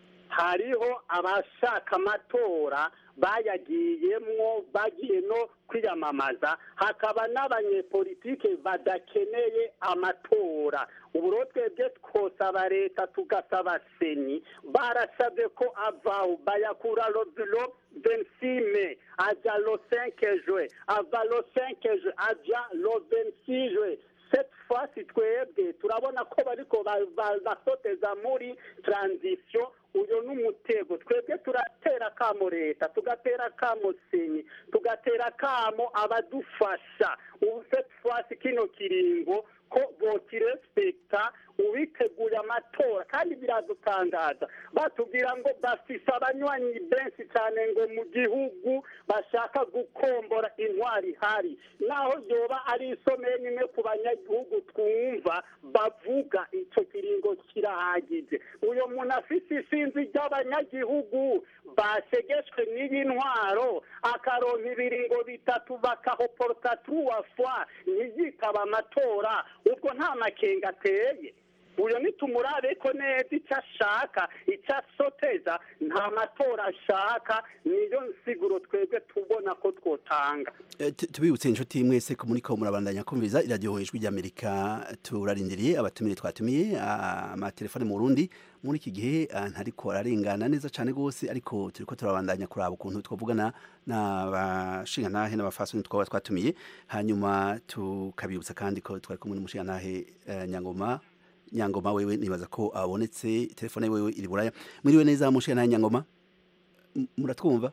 hariho abashaka amatora bayagiyemwo bagiye no kwiyamamaza hakaba n'abanyepolitike badakeneye amatora ubu rero twebwe twosaba leta tugasaba seni barasabye ko avaho bayakura lo vensime aja lo cinque jue ava lo cinque jue aja lo vensi jue cette fois si twebwe turabona ko bariko ba- ba- basoteza muri transition uyo n'umutego twebwe turatera kamo leta tugatera kamo seni tugatera kamo abadufasha ubu cette fois si kino kiringo ko bokirespekta ubiteguye amatora kandi biradutangaza batubwira ngo bafise abanywanyi benshi cyane ngo mu gihugu bashaka gukombora intwari ihari naho yoba ari isomeye nyine ku banyagihugu twumva bavuga icyo kiringo kirahagije uyo muntu afise isinzi ry'abanyagihugu bashegeshwe n'iyi ntwaro akaronka ibiringo bitatu bakahoporota turuwa fwa ntiyitaba amatora ubwo nta makenga ateye uyo nitumurabe ko neza icyo ashaka icyo asoteza nta matora ashaka niyo nsiguro twebwe tubona ko twotanga Eh, tu- tubibutse inshuti mwese ko muriko murabandanya kumviriza iradiyo ijwi ry'amerika turarindiriye abatumire twatumiye ah, amatelefone mu burundi muri iki gihe ah, ntariko ararengana neza cyane rwose ariko turiko turabandanya kuraba ukuntu twavugana n'abashingantahe n'abafasoni twaba twatumiye hanyuma tukabibutsa kandi ko twari kumwe n'umushingantahe eh, nyangoma nyangoma wewe nibaza ko abonetse telefone wewe iri buraya mwiriwe neza mushingantahe nyangoma M- muratwumva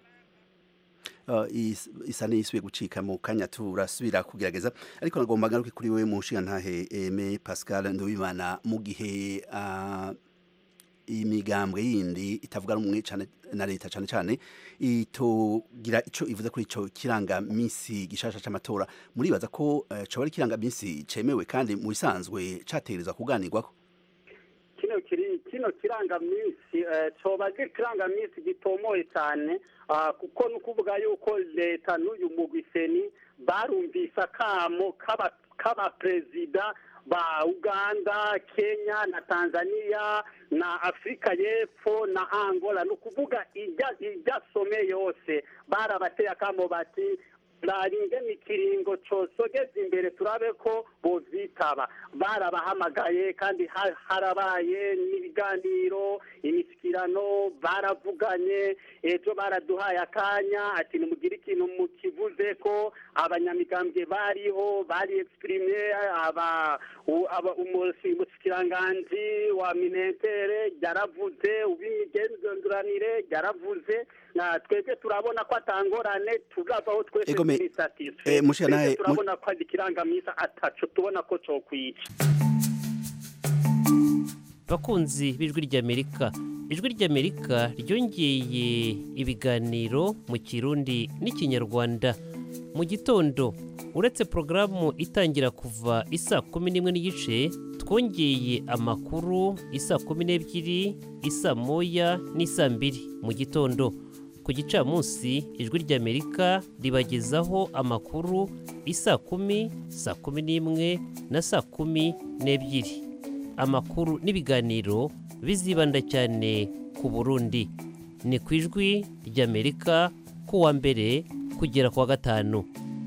Uh, is- isa n'isubiye gucika mu kanya turasubira kugerageza ariko nagomba ngaruke kuri wewe mu nshinga ntahe Aime Pascal Nduwimana mu gihe uh, imigambwe yindi itavuga rumwe cane na leta cane cane itogira ico ivuze kuri ico kirangamisi gishasha c'amatora muribaza ko eh, coba ari ikirangamisi cemewe kandi mu bisanzwe categerezwa kuganirwako kino kiri kino kirangamisi eh, coba ari ikirangamisi gitomoye cyane ah, kuko ni ukuvuga yuko leta n'uyu mugwiseni barumvise akamo k'aba- k'abaperezida ba uganda kenya na tanzania na afurika y'epfo na angola ni ukuvuga ijya ijya some yose barabateye akamo bati naringe ni ikiringo cosogeza imbere turabe ko bozitaba barabahamagaye kandi ha- harabaye n'ibiganiro imisikirano baravuganye ejo baraduhaye akanya ati nimugire ikintu mukivuze ko abanyamigambwe bariho bari exprime aba u- aba- umusi- umusikiranganji wa minentere yaravuze ubimigenzuranire yaravuze na twebwe turabona ko atangorane turavaho twese Ego me- turi satisfait. eh, mushira nawe- Twebwe turabona ko ari ikirangamisa ataco tubona ko cokwica bakunzi b'ijwi ry'amerika ijwi ry'amerika ryongeye ibiganiro mu kirundi n'ikinyarwanda mu gitondo uretse porogaramu itangira kuva isaa kumi n'imwe n'igice twongeye amakuru isaa kumi n'ebyiri isaa moya n'isaa mbiri mu gitondo ku gicamunsi ijwi ry'amerika ribagezaho amakuru isaa kumi saa kumi n'imwe na saa kumi n'ebyiri amakuru n'ibiganiro bizibanda cyane ku burundi ni ku ijwi ry'amerika ku wa mbere kugera ku wa gatanu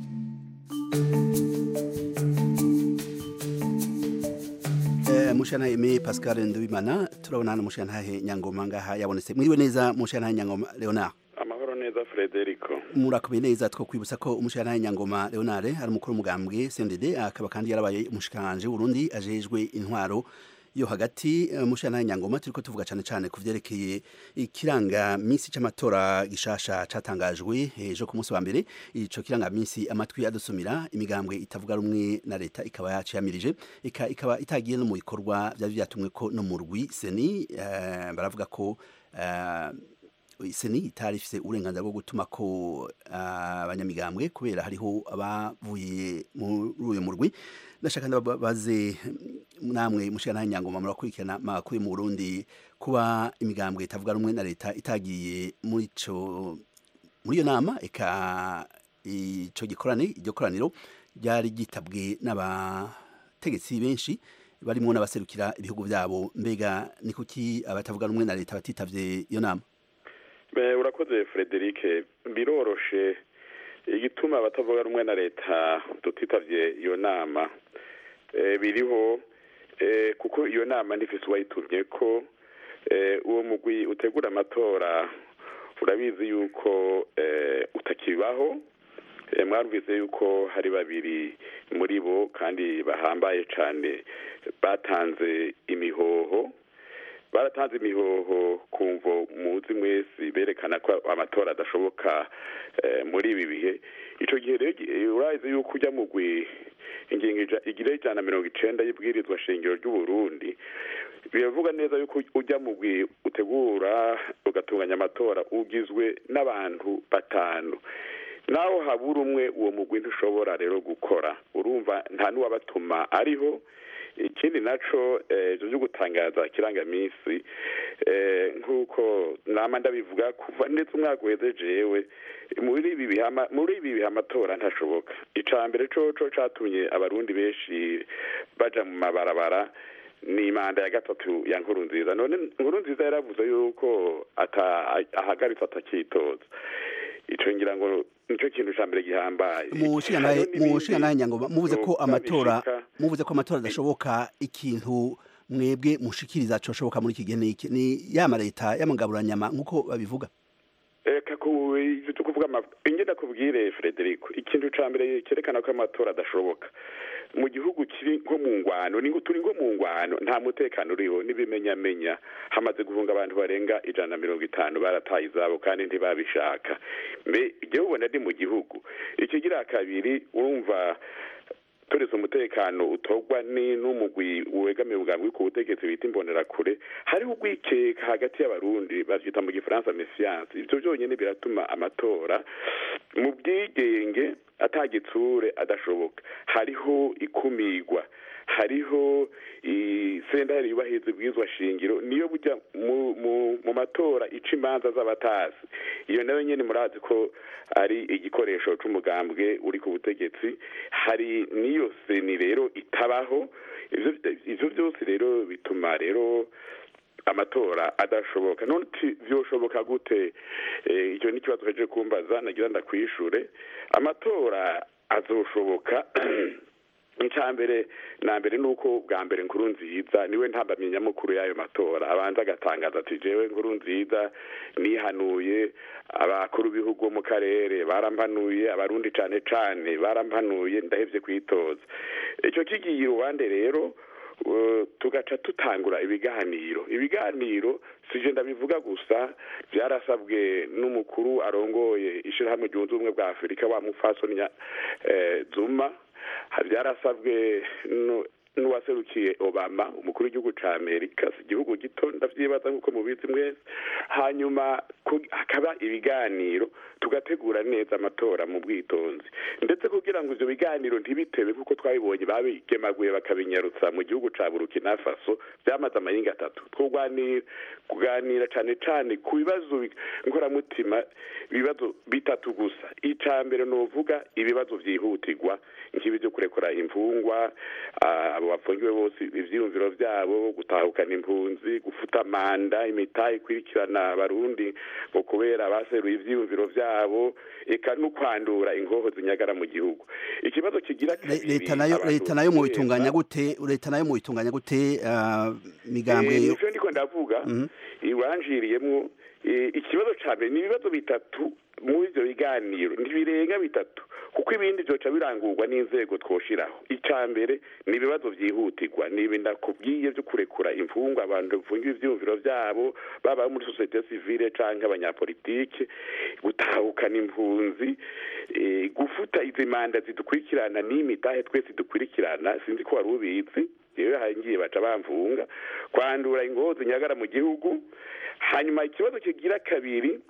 Eh, mushanahe me Pascal Ndubimana turabona hano mushanahe Nyangoma ngaha yabonetse mwiriwe neza mushanahe Nyangoma Leonard amahoro neza frederico murakomeye neza two kwibutsa ko umushanahe Nyangoma Leonard ari umukuru w'umugambwe CNDD akaba kandi yarabaye umushikanje Burundi ajejwe intwaro yo hagati eh, mushanahe Nyangoma turiko tuvuga cane cane ku vyerekeye ikiranga misi c'amatora gishasha catangajwe ejo ku munsi wa mbere ico kiranga misi amatwi adusumira imigambwe itavuga rumwe na leta ikaba yaciyamirije ika ikaba itagiye no mu bikorwa vyari vyatumwe ko no mu rwi seni eh, baravuga ko eh, seni itari ifise uburenganzira bwo gutuma ko ah, abanyamigambwe kubera hariho abavuye muri uyu murwi ndashaka ndabaze namwe mushikana nyangoma murakurikirana makuru mu Burundi kuba imigambwe itavuga rumwe na leta itagiye muri ico muri iyo nama eka ico gikorane iryo koraniro ryari gitabwe n'abategetsi benshi barimo n'abaserukira ibihugu byabo mbega ni kuki abatavuga rumwe na leta batitavye iyo nama Be, urakoze frederic biroroshe igituma abatavuga rumwe na leta tutitavye iyo nama e, biriho e, kuko iyo nama ntifise uwayitumye ko e, uwo mugwi utegura amatora urabizi yuko e, utakibaho e, mwarumvise yuko hari babiri muri bo kandi bahambaye cane batanze imihoho baratanze imihoho kumvo muzi mwese berekana ko amatora adashoboka eh, muri ibi bihe ico gihe rero urazi yuko ujya mugwi ingingo ija- igira ijana na mirongo icenda y'ibwirizwa shingiro ry'uburundi biravuga neza yuko ujya mugwi utegura ugatunganya amatora ugizwe n'abantu batanu naho habura umwe uwo mugwi ntushobora rero gukora urumva nta n'uwabatuma ariho ikindi naco eh, ivyo vyo gutangaza kirangamisi eh, nk'uko nama ndabivuga kuva ndetse umwaka uheze jewe muri ibi bihe ama- muri ibi bihe amatora ntashoboka ica mbere coco catumye abarundi benshi baja mu mabarabara ni manda ya gatatu ya nkuru nziza none nkuru nziza yaravuze yuko ata ahagaritse atakitoza ico ngira ngo nico kintu ca mbere gihambaye mushikanahe Hariho n'ibindi mushikanahe nyangoma muvuze ko vyobwa amatora bishika. muvuze ko amatora adashoboka ikintu mwebwe mushikiriza coshoboka muri iki gihe ni iki? ni yama leta y'amagaburanyama nk'uko babivuga reka ku ivyo vyo kuvuga ama- ingenda kubwire frederico ikintu ca mbere cyerekana ko amatora adashoboka mu gihugu kiri nko mu ngwano ni ngo turi nko mu ngwano nta mutekano uriho n'ibimenyamenya hamaze guhunga abantu barenga ijana na mirongo itanu barataye izabo kandi ntibabishaka mbe igihe ubona ndi mu gihugu ikigira kabiri urumva turetse umutekano utogwa ni n'umugwi wegamiye ubwambwe ku butegetsi bita imbonerakure hariho urwikeka hagati y'abarundi bavyita mu gifaransa mesiyanse ivyo vyonyene biratuma amatora mu bwigenge atagitsure adashoboka hariho ikumigwa hariho isentare yubahiriza ibwirizwa shingiro niyo burya mu, mu, mu matora ica imanza z'abatasi iyo nayo nyene murazi ko ari igikoresho c'umugambwe uri ku butegetsi hari n'iyo seni rero itabaho ivyo ivyo byose rero bituma rero amatora adashoboka none uti vyoshoboka gute Eh, icyo ni ikibazo kaje kumbaza nagira ndakwishure amatora azoshoboka icya mbere na mbere ni uko bwa mbere nkuru nziza niwe ntambamye nyamukuru y'ayo matora abanza agatangaza ati jewe nkuru nziza nihanuye abakuru b'ibihugu bo mu karere barampanuye abarundi cane cane barampanuye ndahevye kwitoza icyo kigiye iruhande rero uh, tugaca tutangura ibiganiro ibiganiro sije ndabivuga gusa byarasabwe n'umukuru arongoye ishirahamwe ryunze ubumwe bwa afurika wa mufasoni nya- eh, zuma ha- byarasabwe nu- n'uwaserukiye obama umukuru w'igihugu ca amerika si igihugu gito ndavyibaza nk'uko mubizi mwese hanyuma ku- hakaba ibiganiro tugategura neza amatora mu bwitonzi ndetse kugira ngo ivyo biganiro ntibitebe kuko twabibonye babigemaguye bakabinyarutsa mu gihugu ca burukina faso vyamaze amahinga atatu twuganira kuganira cane cane ku bibazo bi- nkoramutima ibibazo bitatu gusa ica mbere novuga ibibazo vyihutirwa nk'ibi vyo kurekura imfungwa ah, abo bafungiwe bose ivyiyumviro vyabo gutahukana impunzi gufuta manda imitahe ikurikirana abarundi ngo kubera baseruye ivyiyumviro vyabo eka no kwandura ingoho zinyagara mu gihugu ikibazo kigira kabiri leta nayo abantu leta nayo mu biheba- bitunganya gute leta nayo mu bitunganya gute ah, migambwe Eh, yo- nivyo ndiko ndavuga Mhm. iwanjiriyemwo eh, ikibazo ca mbere ni ibibazo bitatu muri ivyo biganiro ntibirenga bitatu kuko ibindi vyoca birangurwa n'inzego twoshiraho ica mbere ni ibibazo vyihutirwa ni ibi ndakubwiye vyo kurekura imfungwa abantu bafungiwe ivyiyumviro vyabo baba muri sosiyete sivile canke abanyapolitike gutahukana impunzi eh, gufuta izi manda zidukurikirana n'imitahe twese dukurikirana sinzi ko wari ubizi yewe hangiye baca bamvunga kwandura ingozi nyagara mu gihugu hanyuma ikibazo kigira kabiri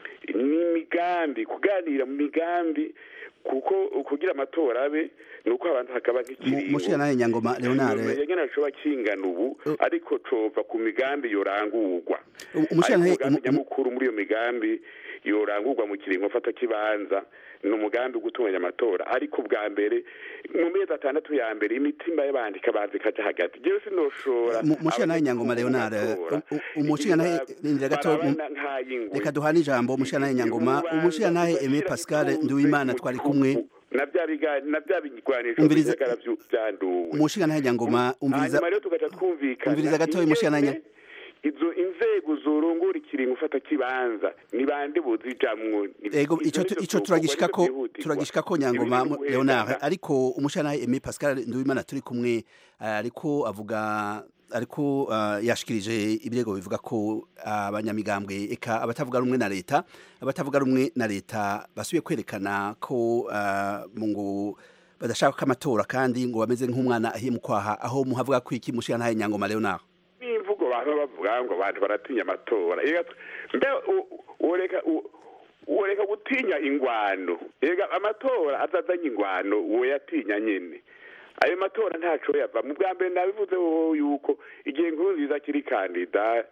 ni imigambi kuganira mu migambi kuko kugira amatora abe ni uko abantu hakaba nk'ikiringo mushira nyangoma Leonard yagena coba kingana ubu ariko cova ku migambi yorangurwa umushira ariko umugambi nyamukuru muri iyo migambi yorangurwa mu kiringo mfata kibanza ni umugambi wo gutunganya amatora ariko bwa mbere mu mezi atandatu ya mbere imitima y'abandi ikabanza ikaja hagati jewe sinoshora mushira nawe nyangoma Leonard umushira nawe nindira gato reka duhana ijambo mushira nawe nyangoma umushira nawe Aimé Pascal Nduwimana twari kumwe na bya biga na bya bigwanisho Umviriza- by'agara byanduwe umushira nawe nyangoma umviriza hanyuma rero tugaca twumvikana umviriza gatoya mushira nawe ingene izo inzego zorongora ikiringo ufata kibanza ni bande bozijamwo Ni- ego ivyo ico nivyo ico vyokorwa, turagishika nivyo ko vyihutirwa. turagishika ko Ibindi nyangoma ni mu- uguhenda. Leonard ariko umushana Aimé Pascal Nduwimana turi kumwe ah, ariko avuga ariko ah, yashikirije ibirego bivuga ko abanyamigambwe eka abatavuga rumwe na leta abatavuga rumwe na leta basubiye kwerekana ko ah, mu ngo badashaka ko amatora kandi ngo bameze nk'umwana ahiye mu kwaha aho muhavuga ko iki mushana nyangoma Leonard n'imvugo abantu bavuga ngo abantu baratinya amatora Ega tw- mbe u- ureka u- ureka gutinya ingwano ega amatora azazanye ingwano uwo yatinya nyene ayo matora ntaco yava mu bwa mbere nabivuze wowe yuko igihe nkuru nziza kiri kandida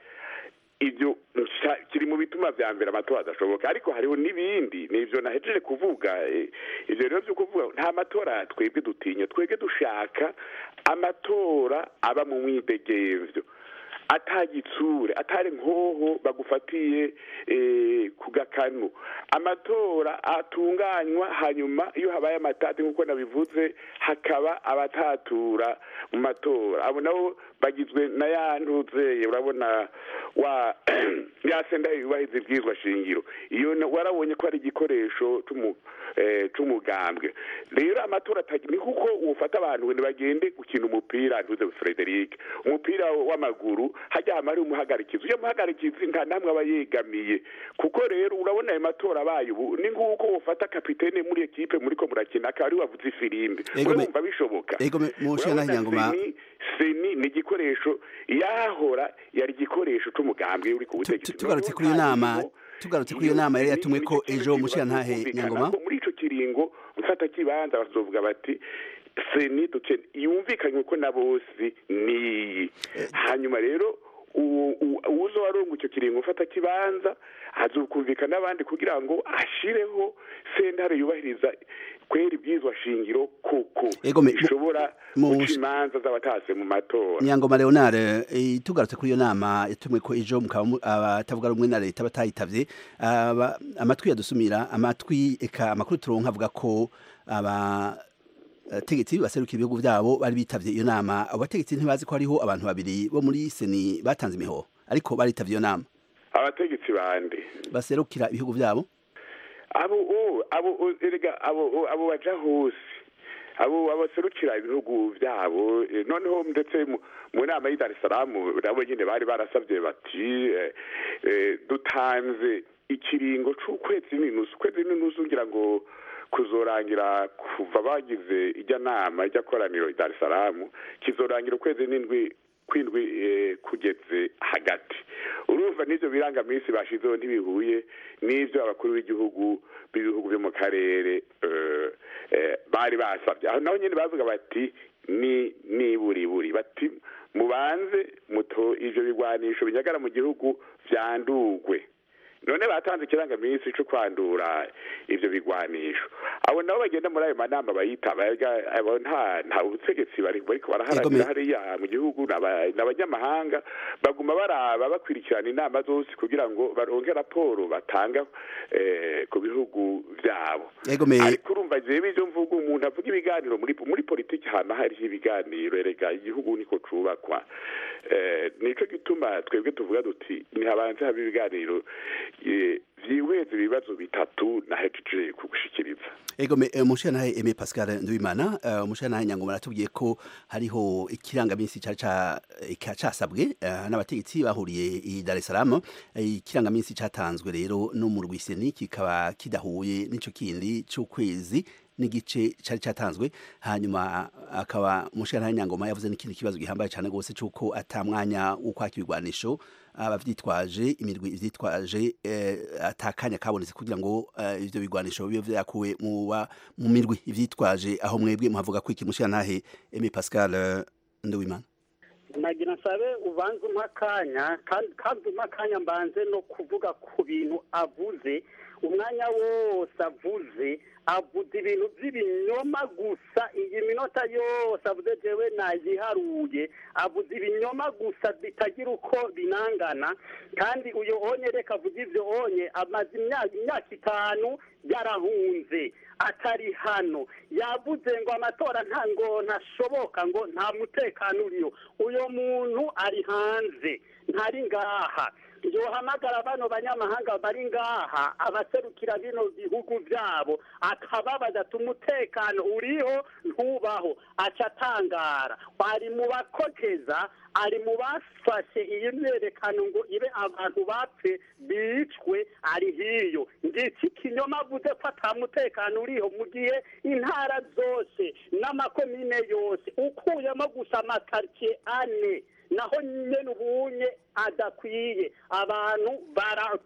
ibyo nsa- kiri mu bituma vya mbere amatora adashoboka ariko hariho n'ibindi nivyo nahejeje kuvuga eh, ivyo rero vyo kuvuga nta matora twebwe dutinya twebwe dushaka amatora aba mu mwidegemvyo atagitsure atari nkoho bagufatiye eh, ku gakanu amatora atunganywa hanyuma iyo habaye amatati nk'uko nabivuze hakaba abatatura mu matora abo nabo bagizwe na ya ntuzeye urabona wa yasenda yubahiriza ibwirizwa shingiro iyo na- warabonye ko ari igikoresho c'umu- eh, c'umugambwe rero amatora atagi- ni kuko ufata abantu ngo bagende gukina umupira ntuze Frederic umupira w'amaguru hajya hama hari umuhagarikizi uyo muhagarikizi nta namwe aba yegamiye kuko rero urabona ayo matora abaye ubu ni nguko ufata kapitene muri ekipe muriko murakina akaba ari we wavuze ifirimbi Ego me- urumva bishoboka ego me- munshe Urabona n'ahanyangoma seni seni ni igikoresho yahora yari igikoresho c'umugambwe uri ku butegetsi tugarutse kuri iyo nama tugarutse kuri iyo nama yari yatumwe ko ejo mushirantahe nyangoma muri ico kiringo gufata kibanza bazovuga bati seni dukene yumvikanywe ko na bose niyi hanyuma rero uwo- uwo- uwuzo waronga icyo kiringo ufata kibanza azokumvikana n'abandi kugira ngo ashireho sentare yubahiriza kwera ibwirizwa shingiro koko Ego me- mu- ishobora mu- guca imanza z'abatase mu matora nyangoma leonard eh, tugarutse kuri iyo nama yatumwe ko ejo mukaba mu- abatavuga rumwe na leta batayitavye aba- amatwi yadusumira amatwi eka amakuru turonka avuga ko aba abategetsi baseruka ibihugu vyabo bari bitavye iyo nama abo bategetsi ntibazi ko hariho abantu babiri bo muri seni batanze imihoho ariko baritavye iyo nama abategetsi bande baserukira ibihugu vyabo abo o abo o, erega abo o, abo baja hose abo abaserukira ibihugu byabo eh, noneho ndetse mu- mu nama y'i Dar es Salaam nabo nyine bari barasabye bati eh, eh, dutanze ikiringo c'ukwezi n'inusu ukwezi n'inusu ngira ngo kuzorangira kuva bagize ijya nama ijya koraniro i Dar es Salaam kizorangira ukwezi n'indwi kwindwi eh, kugeze hagati urumva n'ivyo birangaminsi bashizeho ntibihuye n'ivyo abakuru b'igihugu b'ibihugu byo mu karere eh, eh, bari basabye aho naho nyene bavuga bati ni niburiburi bati mubanze muto ivyo bigwanisho binyagara mu gihugu vyandugwe none batanze ikirangaminsi cyo kwandura ivyo bigwanisho abo nabo bagenda muri ayo manama bayitaba ega- abo nta nta butegetsi bari bariko baraharanira hariya mu gihugu n'aba- n'abanyamahanga baguma baraba bakurikirana inama zose kugira ngo baronke raporo batanga eh, ku bihugu vyabo Ego me- ariko urumva jewe ivyo mvuga umuntu avuga ibiganiro muri muri politiki hama hariho ibiganiro erega igihugu niko cubakwa eh, nico gituma twebwe tuvuga duti ntihabanze haba ibiganiro eh, vyihweza ibibazo bitatu nahejeje kugushikiriza Ego me eh, mushanahe Aimé Pascal Nduwimana uh, mushanahe nyangoma aratubwiye ko hariho ikirangaminsi cari ca eka casabwe uh, n'abategetsi bahuriye i Dar es Salaam Eh, ikirangaminsi catanzwe rero no mu rwiseni kikaba kidahuye n'ico kindi c'ukwezi n'igice cari catanzwe hanyuma akaba mushanahe nyangoma yavuze n'ikindi kibazo gihambaye cane gose c'uko ata mwanya wo kwaka ibigwanisho abavyitwaje imirwi ivyitwaje eh, atakanya kabonetse kugira ngo eh, ivyo bigwanisho bibe vyakuwe mu ba- mu mirwi ivyitwaje aho mwebwe muhavuga ko iki mushirantahe Aimé Pascal eh, Nduwimana nagira nsabe ubanze umpa akanya kandi kandi umpa akanya mbanze no kuvuga ku bintu avuze umwanya wose avuze avuze ibintu by'ibinyoma gusa iyi minota yose avuze jewe nayiharuye avuze ibinyoma gusa bitagira uko binangana kandi uyo onye reka avuze ivyo onye amaze imyaka imyaka itanu yarahunze atari hano yavuze ngo amatora nta ngo ntashoboka ngo nta mutekano uriyo uyo muntu ari hanze ntari ngaha yohamagara bano banyamahanga bari ngaha abaserukira bino bihugu byabo akababaza ati umutekano uriho ntubaho aca atangara ari mu bakokeza ari mu bafashe iyi myerekano ngo ibe abantu bapfe bicwe ari hiyo ngiki ikinyoma avuze ko ata mutekano uriho mu gihe intara zose n'amakomine yose ukuyemo gusa amakaritsiye ane naho nyene ubunye adakwiye abantu bara-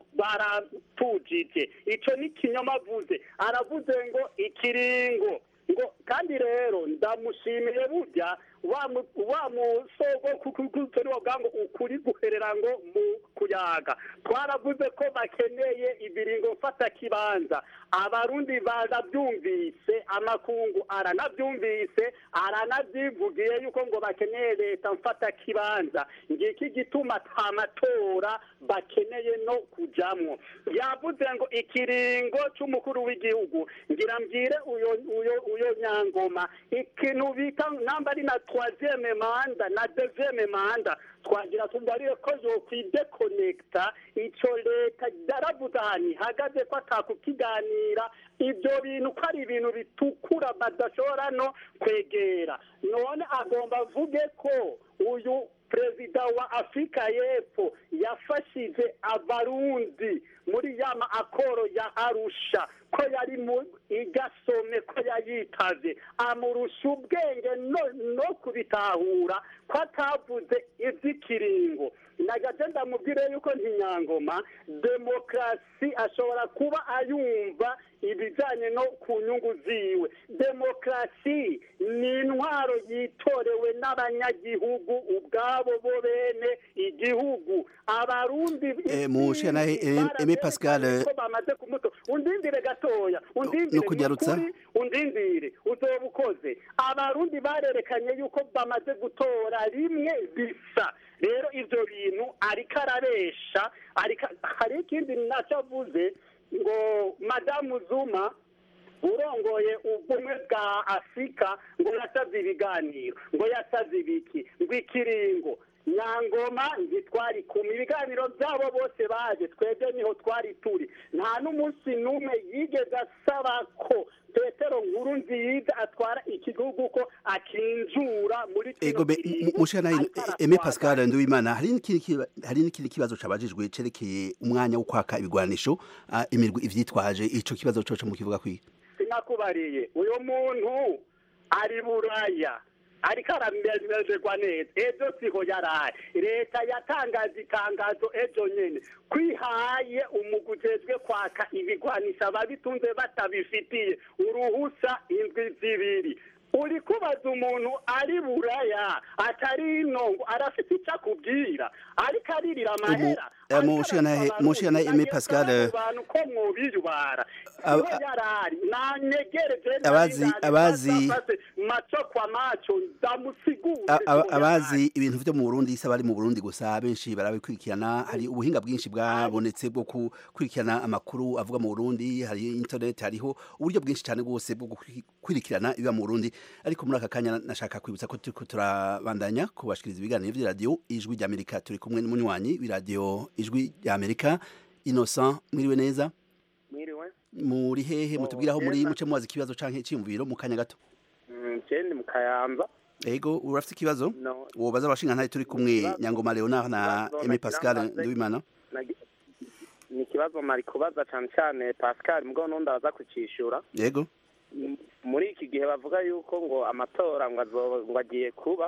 baratujije ico ni kinyoma avuze aravuze ngo ikiringo ngo kandi rero ndamushimiye burya wa mu- wa musogo kukukutori wavuga ngo ukuri guherera ngo mu kuyaga twaravuze ko bakeneye ibiringo mfata kibanza abarundi barabyumvise amakungu aranabyumvise aranabyivugiye yuko ngo bakeneye leta mfata kibanza ngiki gituma ta matora bakeneye no kujamwo yavuze ngo ikiringo c'umukuru w'igihugu ngira mbwire uyo uyo uyo nyangoma ikintu bita namba ari na troisième manda na deuxième manda twagira tubarire ko yokwidekonekita ico leta yaravuze ahantu ihagaze ko atakukiganira ibyo bintu ko ari ibintu bitukura badashobora no kwegera none agomba avuge ko uyu perezida wa afurika y'epfo yafashije abarundi muri ya ma akoro ya arusha ko yari mu igasome ko yayitavye amurusha ubwenge no, no kubitahura ko atavuze ivy'ikiringo nagaje ndamubwire yuko ntinyangoma demokarasi ashobora kuba ayumva ibijanye no ku nyungu ziwe demokarasi ni intwaro yitorewe n'abanyagihugu ubwabo bo bene igihugu abarundi Eh, mushira nahe Aimé Pascal eh, ko bamaze kumuto undindire gatoya undindire no kunyarutsa. nukuri, undindire uzoba ukoze abarundi barerekanye yuko bamaze gutora rimwe bisa rero ivyo bintu ariko arabesha ariko hari ikindi naco avuze ngo madamu zuma urongoye ubumwe bwa afurika ngo yasavye ibiganiro ngo yasavye ibiki ngo ikiringo nyangoma ntitwari kumwe ibiganiro byabo bose baje twebwe niho twari turi nta n'umunsi n'umwe yigeze asaba ko petero nkuru nziza atwara igihugu ko akinjura muri kino ego be kiringo mushira nahe Aimé Pascal Nduwimana hari n'ikindi kiba- hari n'ikindi kibazo cabajijwe cerekeye umwanya wo kwaka ibigwanisho ah, imirwi ivyitwaje ico kibazo coco mu kivuga kwiga sinakubariye uyu muntu ari buraya ariko aramererwa neza ejo siho yaraye leta yatangaje itangazo ejo nyene kwihaye umugwi ujejwe kwaka ibigwanisha ababitunze batabifitiye uruhusa indwi zibiri uri kubaza umuntu ari buraya atari ino ngo arafite icyo akubwira ariko aririra amahera Eh, mushira nahe mushira nahe Aimé Pascal eh, abantu ko mwubiyubara Ab- siho yarari nanyegereje Abazi- abazi- maco kwa maco ndamusigure A- aba- abazi ibintu vyo mu Burundi isa bari mu Burundi gusa benshi barabikurikirana hari ubuhinga bwinshi bwabonetse bwo gukurikirana amakuru avuga mu Burundi hari internet hariho uburyo bwinshi cyane bwose bwo gukurikirana ibiba mu Burundi ariko muri aka kanya nashaka kwibutsa ko turiko turabandanya kubashikiriza ibiganiro vy'iradiyo ijwi rya Amerika turi kumwe n'umunywanyi w'iradiyo ijwi rya Amerika Innocent mwiriwe neza mwiriwe muri hehe mutubwiraho muri neza. muce mubaza ikibazo canke iciyumviro mu kanya gato jendi mu kayanza Ego urafite ikibazo No. wobaza abashinga ntari turi kumwe Ikibazo- Nyangoma Leonard na ikibazo Aimé nagira Pascal mbaze. Nduwimana Nagi- ni ikibazo mari kubaza cyane cyane pascal mugabo n'undi aza kucishura Yego M- muri iki gihe bavuga yuko ngo amatora ngo azo- ngo agiye kuba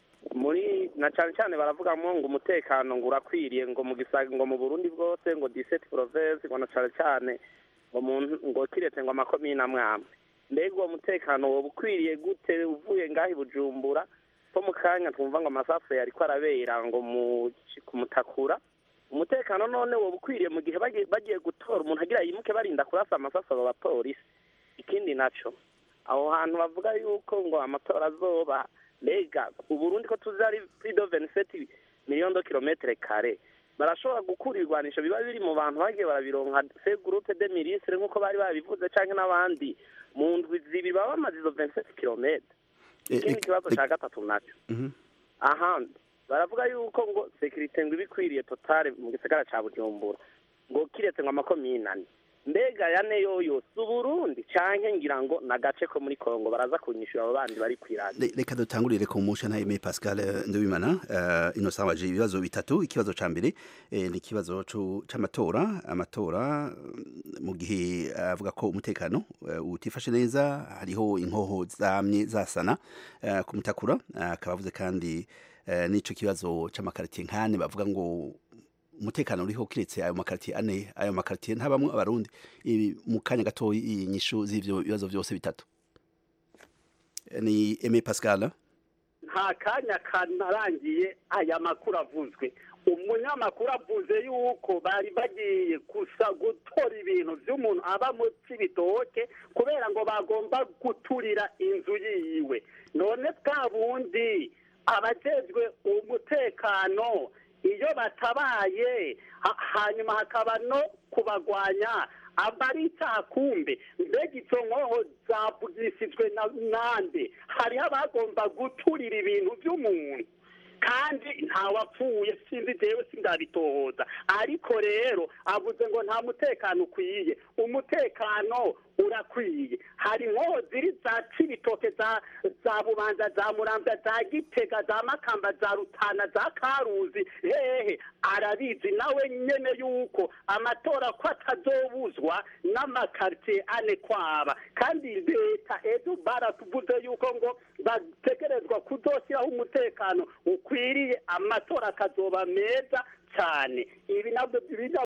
muri na cyane cyane baravugamo ngo umutekano ngo urakwiriye ngo mu gisaga ngo mu burundi bwose ngo 17 province ngo na cyane cyane ngo mu ngo kiretse ngo amakomine amwe amwe mbega uwo mutekano woba ukwiriye gute uvuye ngaho i bujumbura ko mu kanya twumva ngo amasasu yariko arabera ngo mu kumutakura umutekano none woba ukwiriye mu gihe bagiye bagiye gutora umuntu agira yimuke barinda kurasa amasasu abo bapolisi ikindi naco aho hantu bavuga yuko ngo amatora azoba mbega uburundi ko tuzi ari plus de 27 millions de kilometres kare barashobora gukura ibigwanisho biba biri mu bantu bagiye barabironka se groupe de ministre nk'uko bari babivuze canke n'abandi mu ndwi zibiri baba bamaze izo 27 kilometres Eh, ikindi eh, kibazo eh, ca gatatu naco Mhm. ahandi baravuga yuko ngo sekirite ngo ibikwiriye totale mu gisagara ca bujumbura ngo kiretse ngo amakomine ane mbega yane yoyo si uburundi canke ngira ngo nagace ko muri kongo baraza kunyishura abo bandi bari kwiradiyo Le- reka dutangurire ku musha na Aimé Pascal eh, Nduwimana uh, Innocent waje ibibazo bitatu ikibazo ca mbere eh, ni ikibazo cu- c'amatora amatora mm, mu gihe avuga ko umutekano eh, utifashe neza hariho inkoho zamye zasana eh, kumutakura eh, akaba avuze kandi eh, n'ico kibazo c'amakaritiye nkane bavuga ngo umutekano uriho kiretse ayo makaritiye ane ayo makaritiye ntabamwe abarundi Ibi mu kanya gato inyishu z'ivyo bibazo vyose bitatu Eh, ni Aimé Pascal nta kanya kanarangiye aya makuru avuzwe umunyamakuru avuze yuko bari bagiye gusa gutora ibintu by'umuntu aba mu cy'ibitoke kubera ngo bagomba guturira inzu yiwe none bwa bundi abajejwe umutekano iyo batabaye ha- hanyuma hakaba no kubagwanya aba ari icyaha kumbe mbega izo nkoho zavugishijwe na nande hariho abagomba guturira ibintu by'umuntu kandi ntawapfuye sinzi jewe sindabitohoza ariko rero avuze ngo nta mutekano ukwiye umutekano urakwiye hari inkoho ziri za cibitoke za za bubanza za muramvya za gitega za makamba za rutana za karuzi hehe arabizi nawe nyene yuko amatora ko atazobuzwa n'amakaritiye ane kwaba kandi leta ejo baratuvuze yuko ngo bategerezwa kuzoshyiraho umutekano ukwiriye amatora akazoba meza cyane ibi nabyo